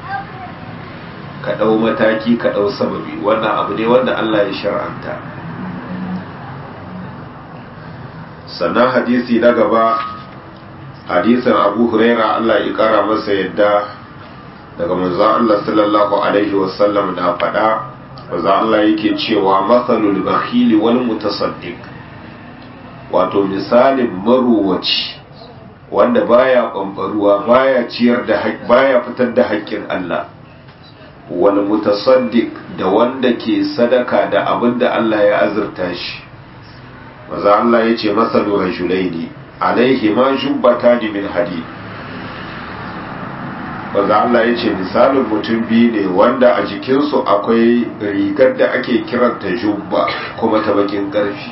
ka dau mataki ka dau sababi wannan abu ne wanda Allah ya shar'anta sannan hadisi na gaba hadisin abu huraira Allah ya kara masa yadda daga manzon Allah sallallahu alaihi wasallam da faɗa manzon Allah yake cewa matsalul bakhili wal mutasaddiq wato misalin maruwaci wanda baya kwamfaruwa baya ciyar da baya fitar da haƙƙin Allah wal mutasaddiq da wanda ke sadaka da abin da Allah ya azurta shi maza Allah ya ce masalu rajulaini alaihi ma jubbata min hadid maza Allah ya ce misalin mutum biyu ne wanda a jikinsu akwai rigar da ake kiranta jubba kuma ta bakin ƙarfi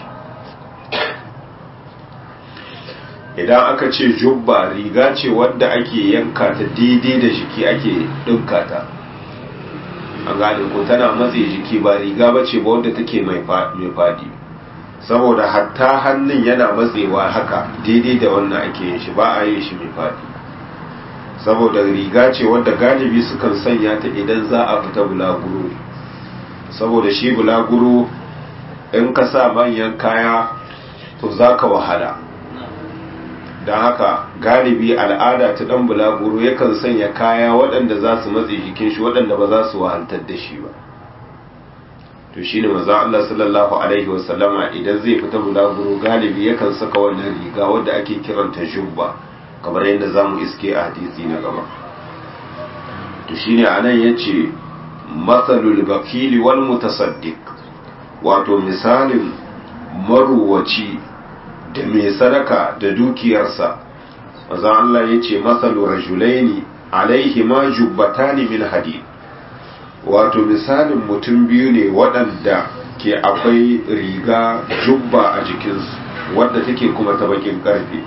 idan aka ce jubba riga ce wanda ake yanka ta daidai da jiki ake ɗinka ta an gane ko tana matse jiki ba riga ba ce ba wanda take mai faɗi saboda hatta hannun yana matsewa haka daidai da wannan ake yin shi ba a yin shi mai faɗi saboda riga ce wadda galibi sukan sanya ta idan za a fita bulaguro saboda shi bulaguro in ka sa manyan kaya to za ka wahala don haka galibi al'ada ta dan bulaguro yakan sanya kaya waɗanda za su matse jikin shi waɗanda ba za su wahantar da shi ba to shi ne maza Allah sallallahu alaihi wasallama idan zai fita bulaguro galibi yakan saka wannan riga wadda ake kiranta jubba kamar yadda za mu iske a hadisi na gaba to shi ne a nan ya ce matsalul bakili wal mutasaddiq wato misalin maruwaci da mai sadaka da dukiyarsa maza Allah ya ce matsalu rajulaini alaihi ma jubbatani min hadid wato misalin mutum biyu ne waɗanda ke akwai riga jubba a jikinsu wadda take kuma ta bakin ƙarfe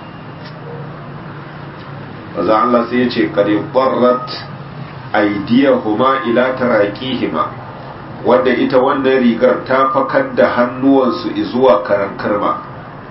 maza Allah sai ya ce kare barrat aidiyahuma ila taraqihima wadda ita wannan rigar ta fakar da hannuwansu zuwa karan karma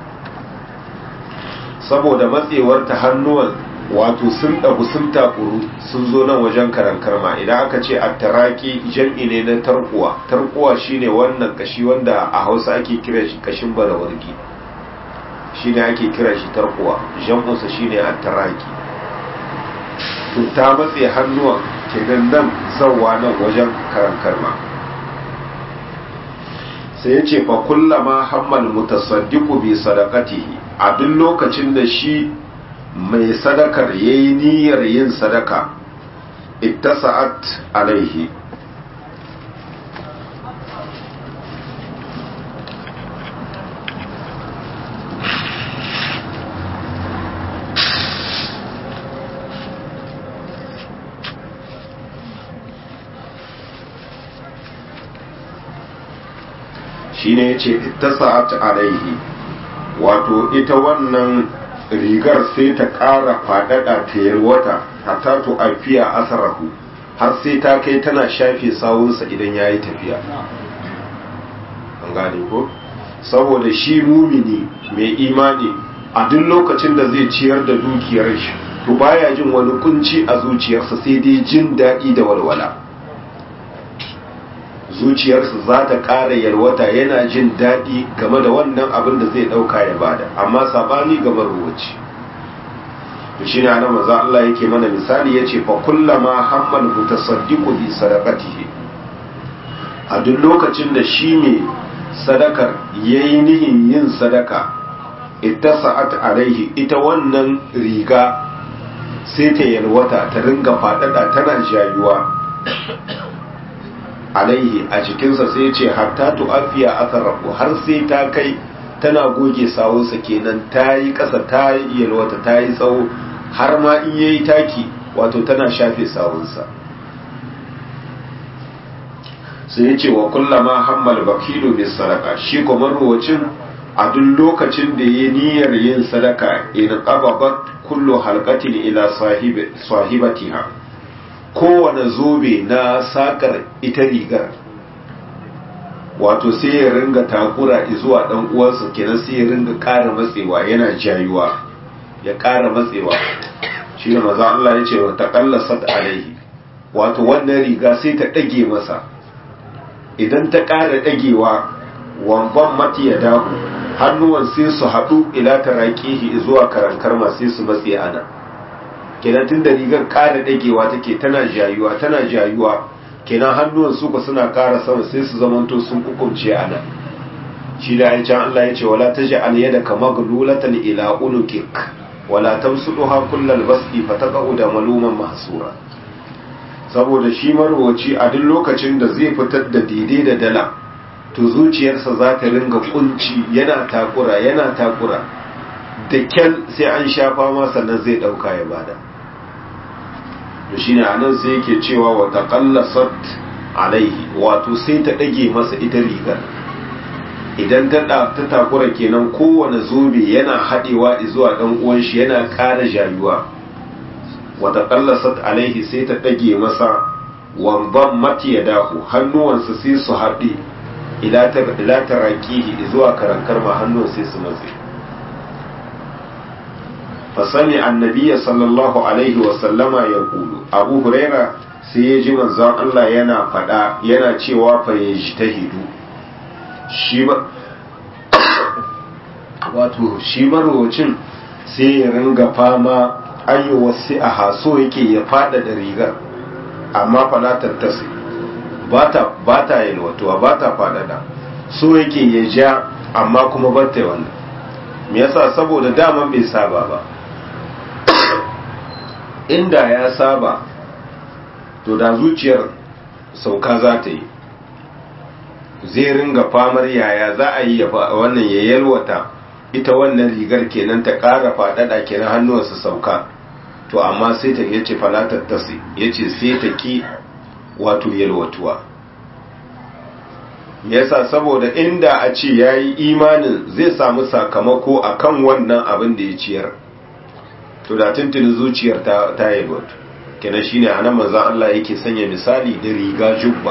saboda matsewar ta hannuwan wato sun ɗagu sun takuru sun zo nan wajen karan karma idan aka ce a taraki jam'i ne na tarkuwa tarkuwa shine wannan kashi wanda a hausa ake kira shi kashin barawargi shine ake kira shi tarkuwa jam'unsa shine a taraki to ta matse hannuwan kenan nan zawwa nan wajen karan karma sai ya ce fa kullama hammal mutasaddiqu bi sadaqatihi a duk lokacin da shi mai sadakar yayi niyyar yin sadaka ittasa'at alaihi shine yace ittasa'at alaihi wato ita wannan rigar sai ta ƙara faɗaɗa ta yalwata hatta to afiya asarahu har sai ta kai tana shafe sawunsa idan ya yi tafiya an gane ko saboda shi mumini mai imani a duk lokacin da zai ciyar da dukiyar shi to baya jin wani kunci a zuciyarsa sai dai jin daɗi da walwala zuciyarsa za ta ƙara yalwata yana jin daɗi game da wannan abin da zai ɗauka ya bada amma saɓani ga maruwaci to shi ne ana maza Allah yake mana misali ya ce fa kullama hammal mutasaddiqu bi sadaqatihi a duk lokacin da shi mai sadakar yayi nihin yin sadaka ittasa'at alaihi ita wannan riga sai ta yalwata ta ringa faɗaɗa tana jayuwa alaihi a cikinsa sai ce hatta tu'afiya atharahu har sai ta kai tana goge sawunsa kenan ta yi ƙasa ta yi yalwata ta yi tsawo har ma in yayi taki wato tana shafe sawunsa sai ya ce wa kullama hammal bakilu bis sadaka shi kuma ruwacin a duk lokacin da ya niyyar yin sadaka in qababat kullu halqatin ila sahibatiha kowane zobe na sakar ita rigar wato sai ya ringa takura zuwa dan uwansa kenan sai ya ringa ƙara matsewa yana jayuwa ya ƙara matsewa shi ne maza Allah ya ce wa taqallasat alaihi wato wannan riga sai ta ɗage masa idan ta ƙara ɗagewa wamban mati ya dahu hannuwan sai su haɗu ila taraqihi zuwa karankarma sai su matse ana kenan tun da rigar ƙara ɗagewa take tana jayuwa tana jayuwa kenan hannuwan su ku suna ƙara sama sai su zamanto sun kukumce a nan shi da ya can Allah ya ce wala ta ja'al yada kama gululatan ila unukik wala tamsuduha kullal basti fataqa'u da maluman mahsura saboda shi marwaci a duk lokacin da zai fitar da daidai da dala to zuciyarsa za ta ringa kunci yana takura yana takura da kyal sai an shafa ma sannan zai dauka ya bada to shine anan sai yake cewa wa taqallasat alaihi wato sai ta dage masa ita rigar idan ta ta takura kenan kowane zobe yana hadewa zuwa dan uwan shi yana ƙara jayuwa wa taqallasat alaihi sai ta dage masa wamban mati ya dahu hannuwansa sai su haɗe ila tarakihi zuwa karankar ma hannun sai su matse fasami annabiya sallallahu alaihi wasallama ya kulu abu huraira sai ya ji manzon Allah yana faɗa yana cewa fa ya ji ta hidu shi ba wato shi marwacin sai ya ringa fama ayyuwasu a haso yake ya fada da rigar amma falatar tasi ba ta yalwatuwa ba ta fadada so yake ya ja amma kuma ba ta wannan me yasa saboda daman bai saba ba inda ya saba to da zuciyar sauka za ta yi zai ringa famar yaya za a yi wannan ya yalwata ita wannan rigar kenan ta ƙara faɗaɗa kenan hannuwarsa sauka to amma sai ta yace falatar tasi yace sai ta ki wato yalwatuwa yasa saboda inda a ce yayi imanin zai samu sakamako akan wannan abin da ya ciyar to da tuntuni zuciyar ta ta yalwatu kenan shine anan manzon Allah yake sanya misali da riga jubba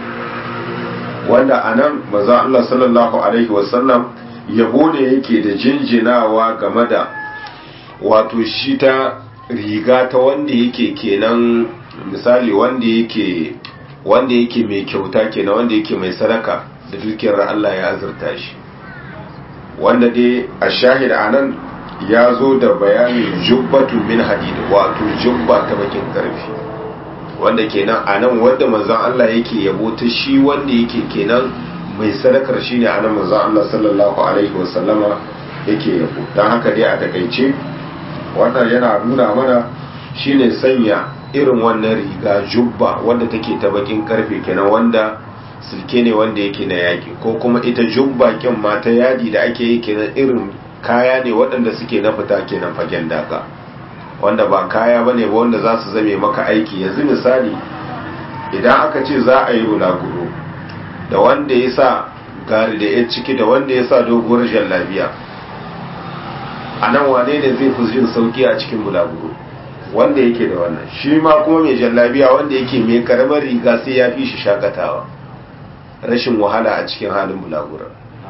wanda anan manzon Allah sallallahu alaihi wasallam yabo ne yake da jinjinawa game da wato shi ta riga ta wanda yake kenan misali wanda yake wanda yake mai kyauta kenan wanda yake mai sadaka da dukiyar Allah ya azurta shi wanda dai a shahid anan ya zo da bayanin jubbatu min hadid wato jubba ta bakin karfi wanda kenan anan wanda manzon Allah yake yabo ta shi wanda yake kenan mai sadakar shine anan manzon Allah sallallahu alaihi wasallama yake yabo dan haka dai a takaice wannan yana nuna mana shine sanya irin wannan riga jubba wanda take ta bakin karfe kenan wanda silke ne wanda yake na yaki ko kuma ita jubba kin ma ta yadi da ake yi kenan irin kaya ne waɗanda suke na fita kenan fagen daga wanda ba kaya bane ba wanda za su zame maka aiki yanzu misali idan aka ce za a yi bulaguro da wanda ya sa gari da ya ciki da wanda ya sa doguwar jallabiya a nan wane ne zai fi jin sauki a cikin bulaguro wanda yake da wannan shi ma kuma mai jallabiya wanda yake mai karamar riga sai ya fi shi shakatawa rashin wahala a cikin halin bulaguro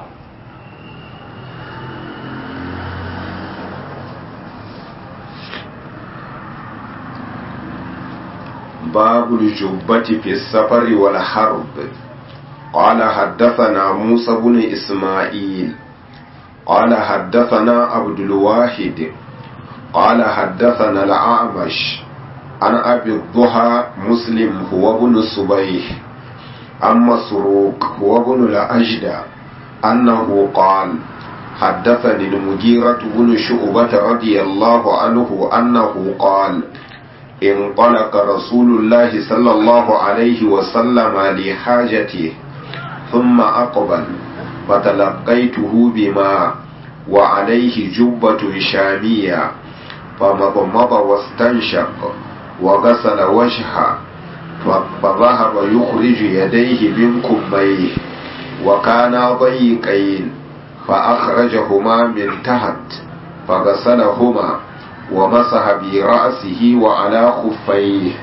babu jubbati fi safari wal harb قال حدثنا موسى بن إسماعيل قال حدثنا عبد الواحد قال حدثنا الأعمش عن أبي الضحى مسلم هو ابن الصبيح عن مسروق هو ابن الأجدى أنه قال حدثني المجيرة بن شعبة رضي الله عنه أنه قال انطلق رسول الله صلى الله عليه وسلم لحاجته ثم أقبل فتلقيته بما وعليه جبة شامية فمضمض واستنشق وغسل وجهه فذهب يخرج يديه من كميه وكانا ضيقين فأخرجهما من تحت فغسلهما ومسح برأسه وعلى خفيه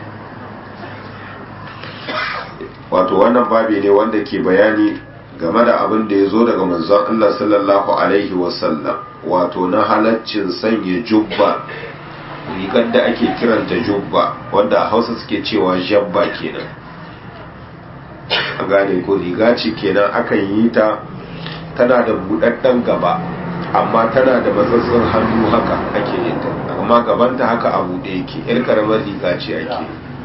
wato wannan babi ne wanda ke bayani game da abin da ya zo daga manzon Allah sallallahu alaihi wasallam wato na halaccin sanya jubba rigar da ake kiranta jubba wanda a hausa suke cewa jabba kenan a gane ko riga ce kenan akan yi ta tana da buɗaɗɗen gaba amma tana da matsatsin hannu haka ake yin ta amma gabanta haka a buɗe yake yar karamar riga ce ake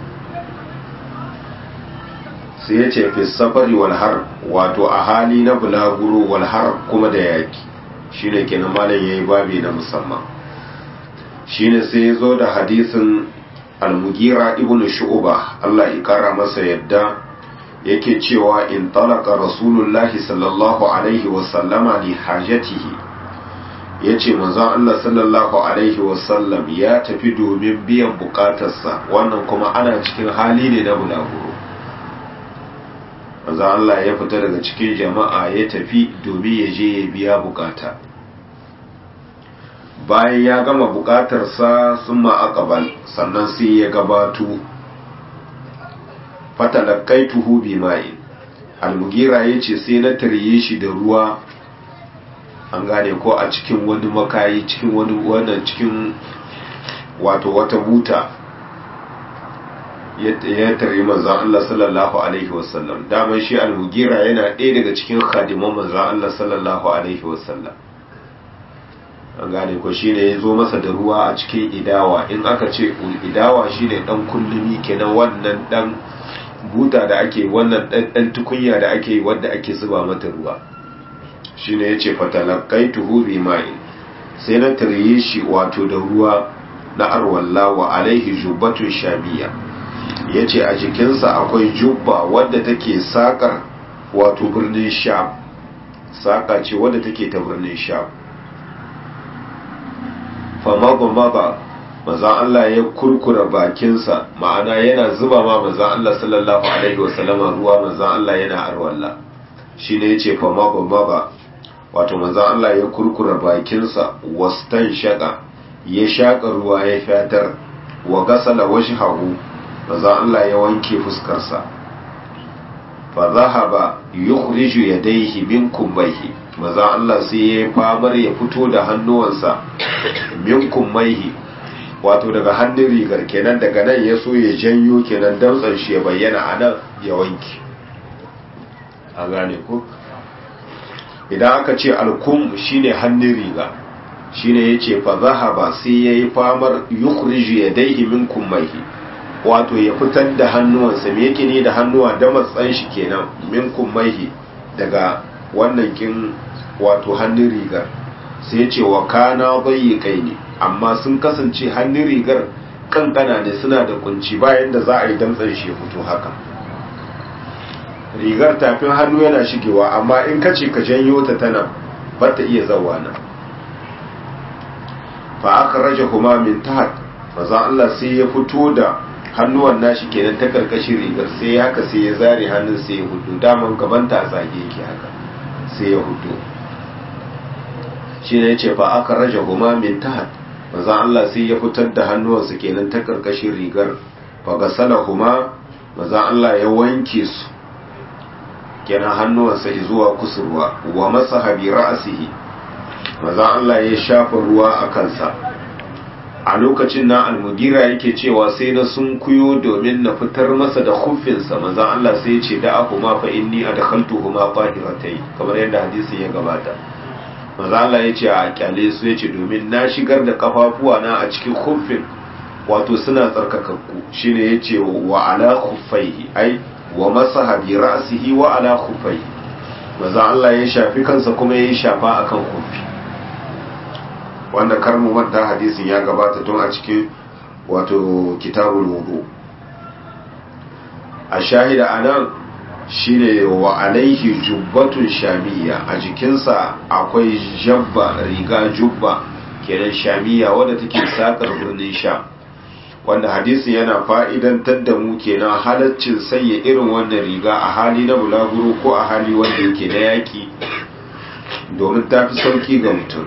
sai ya ce fi safari walhar wato a hali na bulaguro walhar kuma da yaki shi ne kenan malam ya yi babi na musamman shi ne sai ya zo da hadisin al-mugira ibn shu'ba Allah ya kara masa yadda yake cewa in talaka rasulullahi sallallahu alaihi wasallama li hajatihi ya ce manzon Allah sallallahu alaihi wasallam ya tafi domin biyan bukatarsa wannan kuma ana cikin hali ne na bulaguro manzon Allah ya fita daga cikin jama'a ya tafi domin ya je ya biya bukata bayan ya gama bukatarsa sun ma'akabal sannan sai ya gabato fatalakaituhu bi ma'in almugira ya ce sai na tarye shi da ruwa an gane ko a cikin wani makayi cikin wani wannan cikin wato wata buta ya tare manzan Allah sallallahu alaihi wasallam daman shi almugira yana ɗaya daga cikin khadiman manzan Allah sallallahu alaihi wasallam an gane ko shine ya zo masa da ruwa a cikin idawa in aka ce idawa shine dan kullumi kenan wannan dan buta da ake wannan dan tukunya da ake wanda ake zuba mata ruwa shine yace fatalaqaituhu bi ma'in sai na tarye shi wato da ruwa na arwalla wa alaihi jubbatun shabiya yace a jikinsa akwai jubba wadda take sakar wato birnin sham saka ce wadda take ta birnin sham famaga maga maza Allah ya kurkura bakinsa ma'ana yana zuba ma maza Allah sallallahu alaihi wasallama ruwa maza Allah yana arwalla shine yace famaga maga wato maza Allah ya kurkura bakinsa wastan shaka ya shaka ruwa ya fatar wa gasala wajhahu maza Allah ya wanke fuskarsa fa zahaba yukhriju yadayhi min kumbaihi maza Allah sai ya famar ya fito da hannuwansa min kumbaihi wato daga hannun rigar kenan daga nan ya so ya janyo kenan damtsan shi ya bayyana a nan ya wanke a gane ko idan aka ce alkum shine hannun riga shine yace fa zahaba sai yayi famar yukhriju yadayhi min kumbaihi wato ya fitar da hannuwansa me yake ne da hannuwa da matsan shi kenan min kummaihi daga wannan kin wato hannun rigar sai ya ce wa kana kai ne amma sun kasance hannun rigar kankana ne suna da kunci bayan da za a yi damtsan shi ya fito haka rigar tafin hannu yana shigewa amma in ka ce ka janyo ta tana ba ta iya zawa nan fa aka raje kuma min tahat maza Allah sai ya fito da hannuwan nashi kenan ta karkashin rigar sai haka sai ya zare hannun sai ya hudu daman gaban ta zage yake haka sai ya hudu shi ne ce fa aka raja huma min tahat manzon Allah sai ya fitar da hannuwansa kenan ta karkashin rigar fa gasala huma manzon Allah ya wanke su kenan hannuwansa zuwa kusurwa wa masaha bi ra'sihi manzon Allah ya shafa ruwa a kansa a lokacin na almugira yake cewa sai na sun kuyo domin na fitar masa da huffinsa manzan Allah sai ya ce da aku ma fa inni adkhaltu huma tahiratai kamar yadda hadisin ya gabata manzan Allah ya ce a kyale su ya ce domin na shigar da kafafuwa na a cikin huffin wato suna tsarkakakku shine ya ce wa ala khuffaihi ai wa masaha bi ra'sihi wa ala khuffaihi manzan Allah ya shafi kansa kuma ya shafa akan huffi wanda karmu manta hadisin ya gabata tun a cikin wato kitabul wudu a shahida anan shine wa alaihi jubbatun shamiya a jikinsa akwai jabba riga jubba kenan shamiya wadda take sakar birnin sha wanda hadisin yana fa'idantar da mu kenan halaccin sanya irin wannan riga a hali na bulaguro ko a hali wanda yake na yaki domin ta fi sauki ga mutum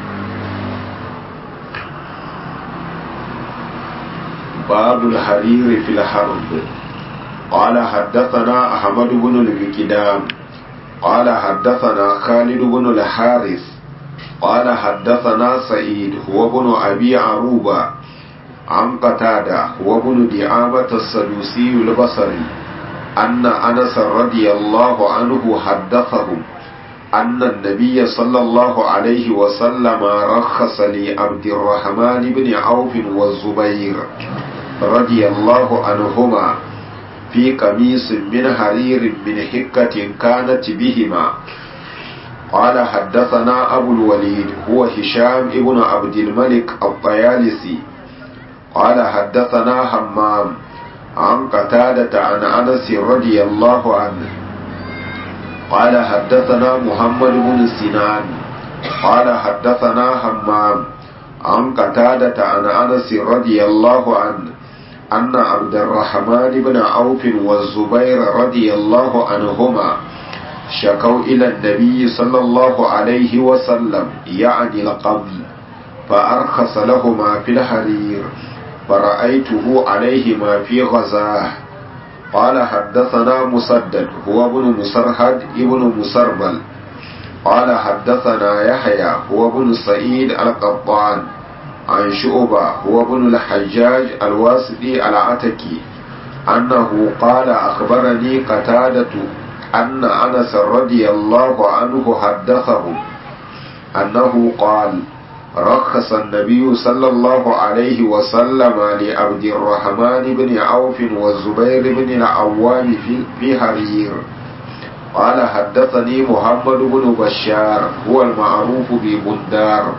باب الحرير في الحرب قال حدثنا أحمد بن الكدام قال حدثنا خالد بن الحارث قال حدثنا سعيد هو بن أبي عروبة عن قتادة هو بن دعامة السدوسي البصري أن أنس رضي الله عنه حدثهم أن النبي صلى الله عليه وسلم رخص لعبد الرحمن بن عوف والزبير رضي الله عنهما في قميص من حرير من حكة كانت بهما قال حدثنا أبو الوليد هو هشام ابن عبد الملك الطيالسي قال حدثنا حمام عن قتادة عن أنس رضي الله عنه قال حدثنا محمد بن سنان قال حدثنا حمام عن قتادة عن أنس رضي الله عنه أن عبد الرحمن بن عوف والزبير رضي الله عنهما شكوا إلى النبي صلى الله عليه وسلم يعني القبل فأرخص لهما في الحرير فرأيته عليهما في غزاه قال حدثنا مسدد هو ابن مسرهد ابن مسربل قال حدثنا يحيى هو ابن سعيد القطان عن شعبة هو ابن الحجاج الواسطي العتكي أنه قال أخبرني قتادة أن أنس رضي الله عنه حدثه أنه قال رخص النبي صلى الله عليه وسلم لعبد الرحمن بن عوف والزبير بن العوام في حرير قال حدثني محمد بن بشار هو المعروف ببندار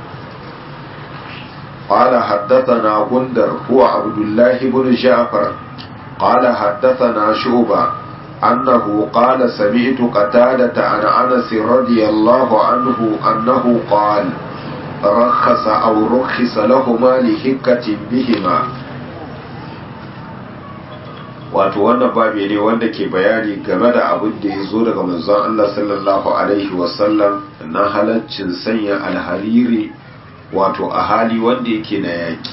قال حدثنا بندر هو عبد الله بن جعفر قال حدثنا شعبة أنه قال سمعت قتادة عن أنس رضي الله عنه أنه قال رخص أو رخص لهما لهكة بهما wato wannan babi ne wanda ke bayani game da abin da ya zo daga manzon Allah sallallahu alaihi wasallam na halaccin sanya alhariri wato a hali wanda yake na yaki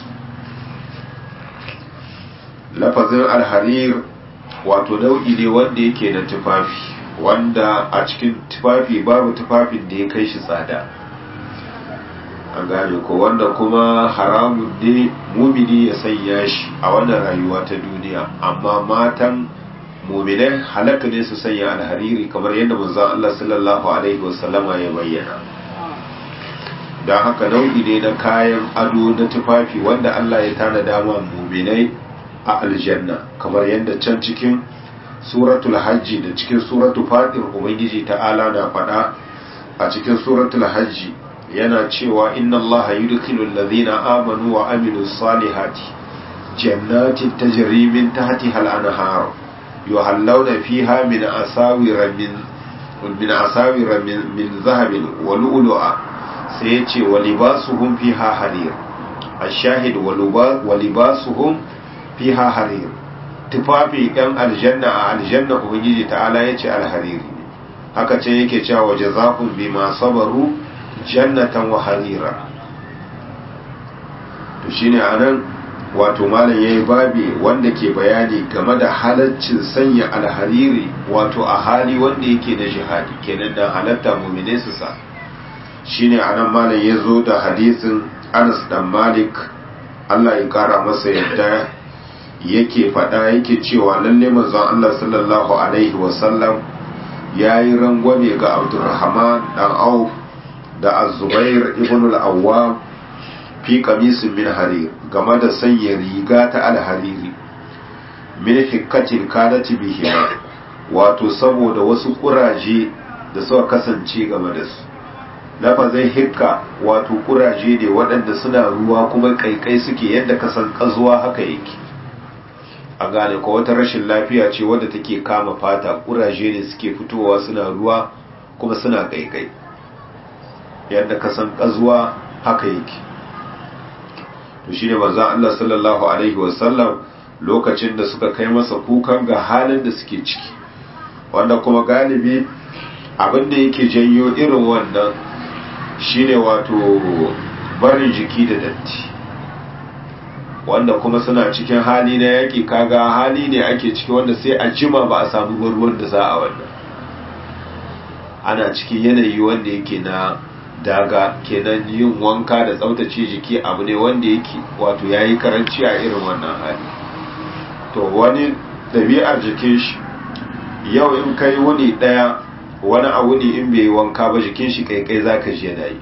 lafazin alharir wato nau'i ne wanda yake na tufafi wanda a cikin tufafi babu tufafin da ya kai shi tsada an gane ko wanda kuma haramun ne mumini ya sanya shi a wannan rayuwa ta duniya amma matan muminai halatta ne su sanya alhariri kamar yadda manzon Allah sallallahu alaihi wasallama ya bayyana don haka nau'i ne na kayan ado na tufafi wanda Allah ya tanada ma muminai a aljanna kamar yadda can cikin suratul hajji da cikin suratul fatir ubangiji ta'ala na faɗa a cikin suratul hajji yana cewa inna Allah yudkhilu alladhina amanu wa amilus salihati jannatin tajri min tahtiha al-anhar yuhallawna fiha min asawira min min asawira min min zahabin wa lu'lu'a sai yace wa libasuhum fiha harir ash-shahid wa libasuhum fiha harir tufafi ɗan aljanna a aljanna ubangiji ta'ala yace alhariri haka ce yake cewa wa jazakum bima sabaru jannatan wa harira to shine anan wato malam yayi babi wanda ke bayani game da halaccin sanya alhariri wato a hali wanda yake da jihadi kenan da halatta mu'mine su sa shine anan malam yazo da hadisin Anas dan Malik Allah ya kara masa yadda yake faɗa yake cewa lalle manzon Allah sallallahu alaihi wasallam yayi rangwame ga Abdurrahman dan Auf da azubair ibn al-awwam fi qamisin min harir game da sanya riga ta alhariri min hikkatin kanati bihi wato saboda wasu kuraje da suka kasance game da su lafazin hikka wato kuraje ne waɗanda suna ruwa kuma kaikai suke yadda kasan kazuwa haka yake a gane ko wata rashin lafiya ce wadda take kama fata kuraje ne suke fitowa suna ruwa kuma suna kaikai yadda ka san kazuwa haka yake to shine manzon Allah sallallahu alaihi wasallam lokacin da suka kai masa kukan ga halin da suke ciki wanda kuma galibi abin da yake janyo irin wannan shine wato barin jiki da datti wanda kuma suna cikin hali na yaƙi kaga hali ne ake ciki wanda sai a jima ba a samu ruwan da za a wannan ana cikin yanayi wanda yake na daga kenan yin wanka da tsaftace jiki abu ne wanda yake wato yayi karanci a irin wannan hali to wani ɗabi'ar jikin shi yau in kai wuni ɗaya wani a wuni in bai yi wanka ba jikin shi kai kai zaka ji yana yi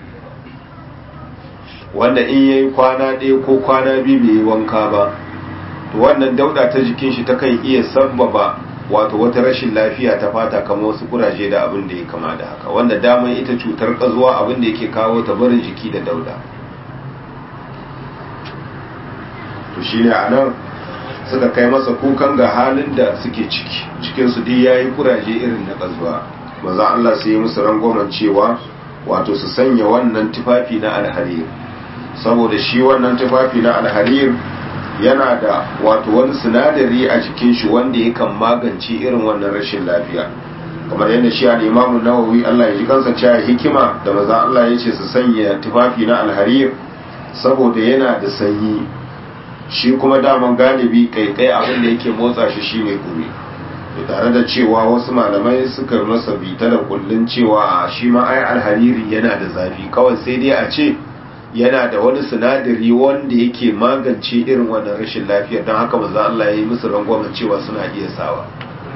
wanda in yayi kwana ɗaya ko kwana biyu bai yi wanka ba to wannan dauda ta jikin shi takan iya sabbaba wato wata rashin lafiya ta fata kamar wasu kuraje da abin da ya kama da haka wanda daman ita cutar kazuwa abin da yake kawo ta barin jiki da dauda to shine anan suka kai masa kukan ga halin da suke ciki cikin su duk yayi kuraje irin na kazuwa manzo Allah sai ya musu rangwamen cewa wato su sanya wannan tufafi na alharir saboda shi wannan tufafi na alharir yana da wato wani sinadari a jikin shi wanda yakan magance irin wannan rashin lafiya kamar yadda shi al-Imam nawawi Allah ya ji kansa cewa hikima da maza Allah ya ce su sanya tufafi na alharir saboda yana da sanyi shi kuma daman galibi kaikai abin da yake motsa shi shine gumi tare da cewa wasu malamai suka masa bita da kullun cewa shi ma ai alhariri yana da zafi kawai sai dai a ce yana da wani sinadari wanda yake magance irin wannan rashin lafiya don haka maza Allah ya yi musu rangwamen cewa suna iya sawa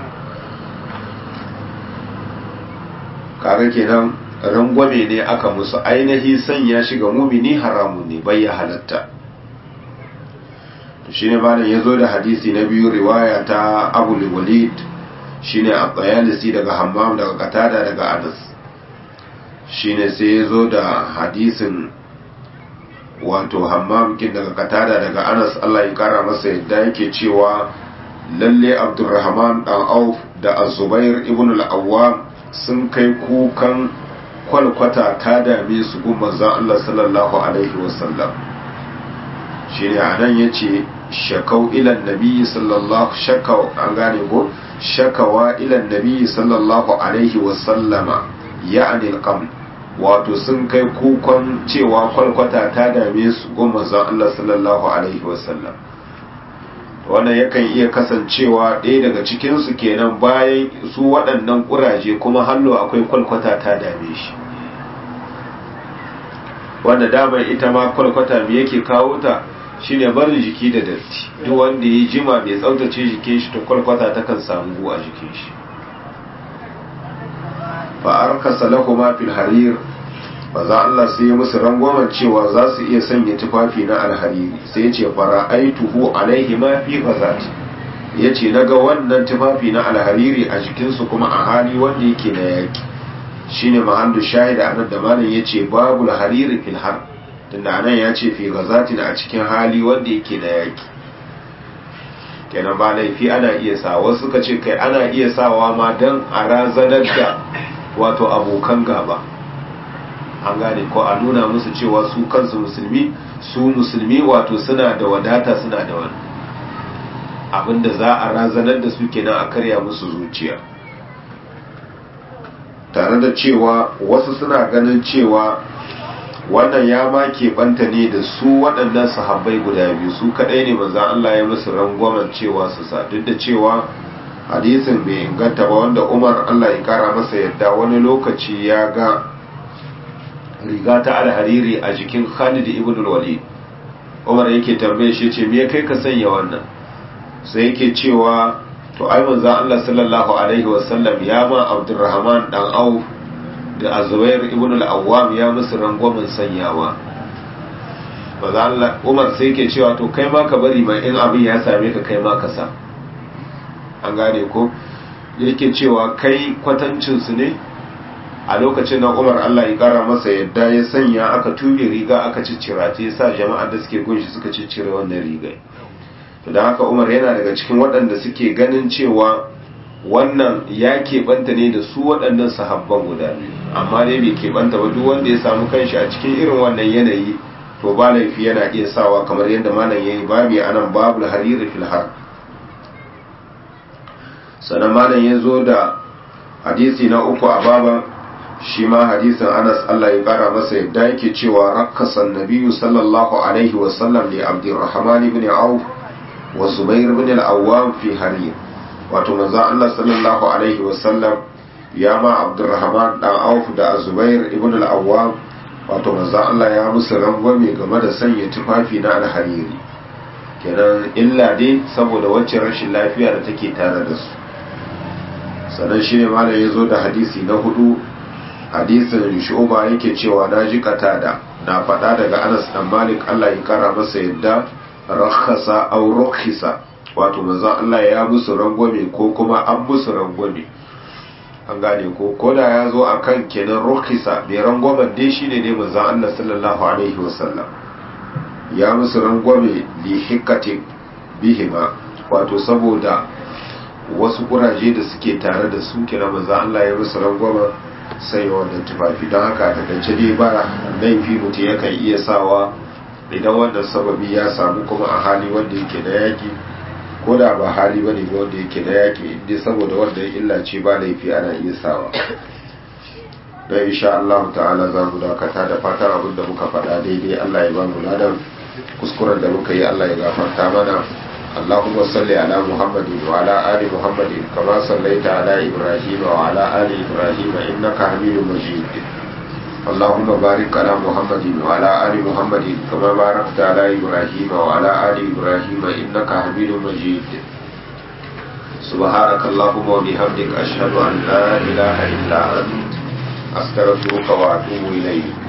kaga kenan rangwame ne aka musu ainihi sanya shi ga mumini haramun ne bai ya halatta shi ne malam ya zo da hadisi na biyu riwaya ta abu walid shi ne a tsayalisi daga hammam daga katada daga anas shi ne sai ya zo da hadisin wato hammam kin daga katada daga anas allah ya kara masa yadda yake cewa lalle abdurrahman dan auf da azubair ibn al-awwam sun kai kukan kwalkwata ta dame su gun manzon Allah sallallahu alaihi wasallam shine anan yace shakau ila nabi sallallahu shakau an gane ko shakawa ila nabi sallallahu alaihi wasallama ya'ni al wato sun kai kukan cewa kwalkwata ta dame su gun manzon Allah sallallahu alaihi wasallam wannan yakan iya kasancewa ɗaya daga cikinsu kenan bayan su waɗannan ƙuraje kuma hallo akwai kwalkwata ta dame shi wanda damar ita ma kwalkwata me yake kawo ta shine barin jiki da datti duk wanda ya jima bai tsaftace jikin shi to kwalkwata ta kan samu a jikin shi fa arkasa lahuma fil harir ba za Allah sai ya musu rangwamen cewa za su iya sanya tufafi na alhariri sai ya ce fara aituhu alaihi ma fi ghazat ya ce na ga wannan tufafi na alhariri a jikinsu kuma a hali wanda yake na yaki shine mahallu shahida anan da malam ya ce babu alhariri fil har tunda anan ya ce fi ghazatin a cikin hali wanda yake na yaki kenan ba laifi ana iya sa wasu suka ce kai ana iya sawa ma dan a razanar da wato abokan gaba an gane ko a nuna musu cewa su kansu musulmi su musulmi wato suna da wadata suna da wani abinda za a razanar da su kenan a karya musu zuciya tare da cewa wasu suna ganin cewa wannan ya ma keɓanta ne da su waɗannan sahabbai guda biyu su kaɗai ne manzan Allah ya musu rangwamen cewa su sa duk da cewa hadisin bai inganta ba wanda umar Allah ya kara masa yadda wani lokaci ya ga riga ta alhariri a jikin Khalid ibn al-Walid Umar yake tambaye shi ce me kai ka sanya wannan sai yake cewa to ai manzo Allah sallallahu alaihi wasallam ya ma Abdurrahman dan Auf da Azubair ibn al-Awwam ya musu rangwamen sanyawa manzo Allah Umar sai yake cewa to kai ma ka bari ma in abin ya same ka kai ma ka sa an gane ko yake cewa kai kwatancin su ne a lokacin nan umar allah ya kara masa yadda ya sanya aka tube riga aka ciccira ta ya sa jama'a da suke gunshi suka ciccire wannan rigai to da haka umar yana daga cikin waɗanda suke ganin cewa wannan ya keɓanta ne da su waɗannan sahabban guda biyu amma dai bai keɓanta ba duk wanda ya samu kanshi a cikin irin wannan yanayi to ba laifi yana iya sawa kamar yadda malam yayi babi anan babul hariri fil har sannan malam ya zo da hadisi na uku a baban shi ma hadisin anas Allah ya kara masa yadda yake cewa rakkasan nabiyu sallallahu alaihi wasallam li abdurrahman ibn auf wa zubair ibn al-awwam fi harir wato manzo Allah sallallahu alaihi wasallam ya ma abdurrahman dan auf da zubair ibn al-awwam wato manzo Allah ya musu rangwame game da sanya tufafi na alhariri kenan illa dai saboda wacce rashin lafiya da take tare da su sannan shi ne malam ya zo da hadisi na hudu hadisin shuba yake cewa na ji katada na faɗa daga anas dan malik allah ya kara masa yadda rakhasa aw rukhisa wato manzon allah ya musu rangwame ko kuma an musu rangwame an gane ko koda ya zo akan kenan rukhisa bai rangwamen dai shine dai manzon allah sallallahu alaihi wasallam ya musu rangwame li hikkatin bihima wato saboda wasu kuraje da suke tare da su kira maza Allah ya musu rangwama sai wannan tufafi don haka ta kance dai ba laifi mutum yakan iya sawa idan wannan sababi ya samu kuma a hali wanda yake da yaki ko da ba hali bane ba wanda yake da yaki inda saboda wanda ya illa ce ba laifi ana iya sawa don insha Allah ta'ala za mu dakata da fatan abin da muka faɗa daidai Allah ya ba mu ladan kuskuren da muka yi Allah ya gafarta mana اللهم صل على محمد وعلى آل محمد كما صليت على إبراهيم وعلى آل إبراهيم إنك حميد مجيد اللهم بارك على محمد وعلى آل محمد كما باركت على إبراهيم وعلى آل إبراهيم إنك حميد مجيد سبحانك اللهم وبحمدك أشهد أن لا إله إلا أنت أستغفرك وأتوب إليك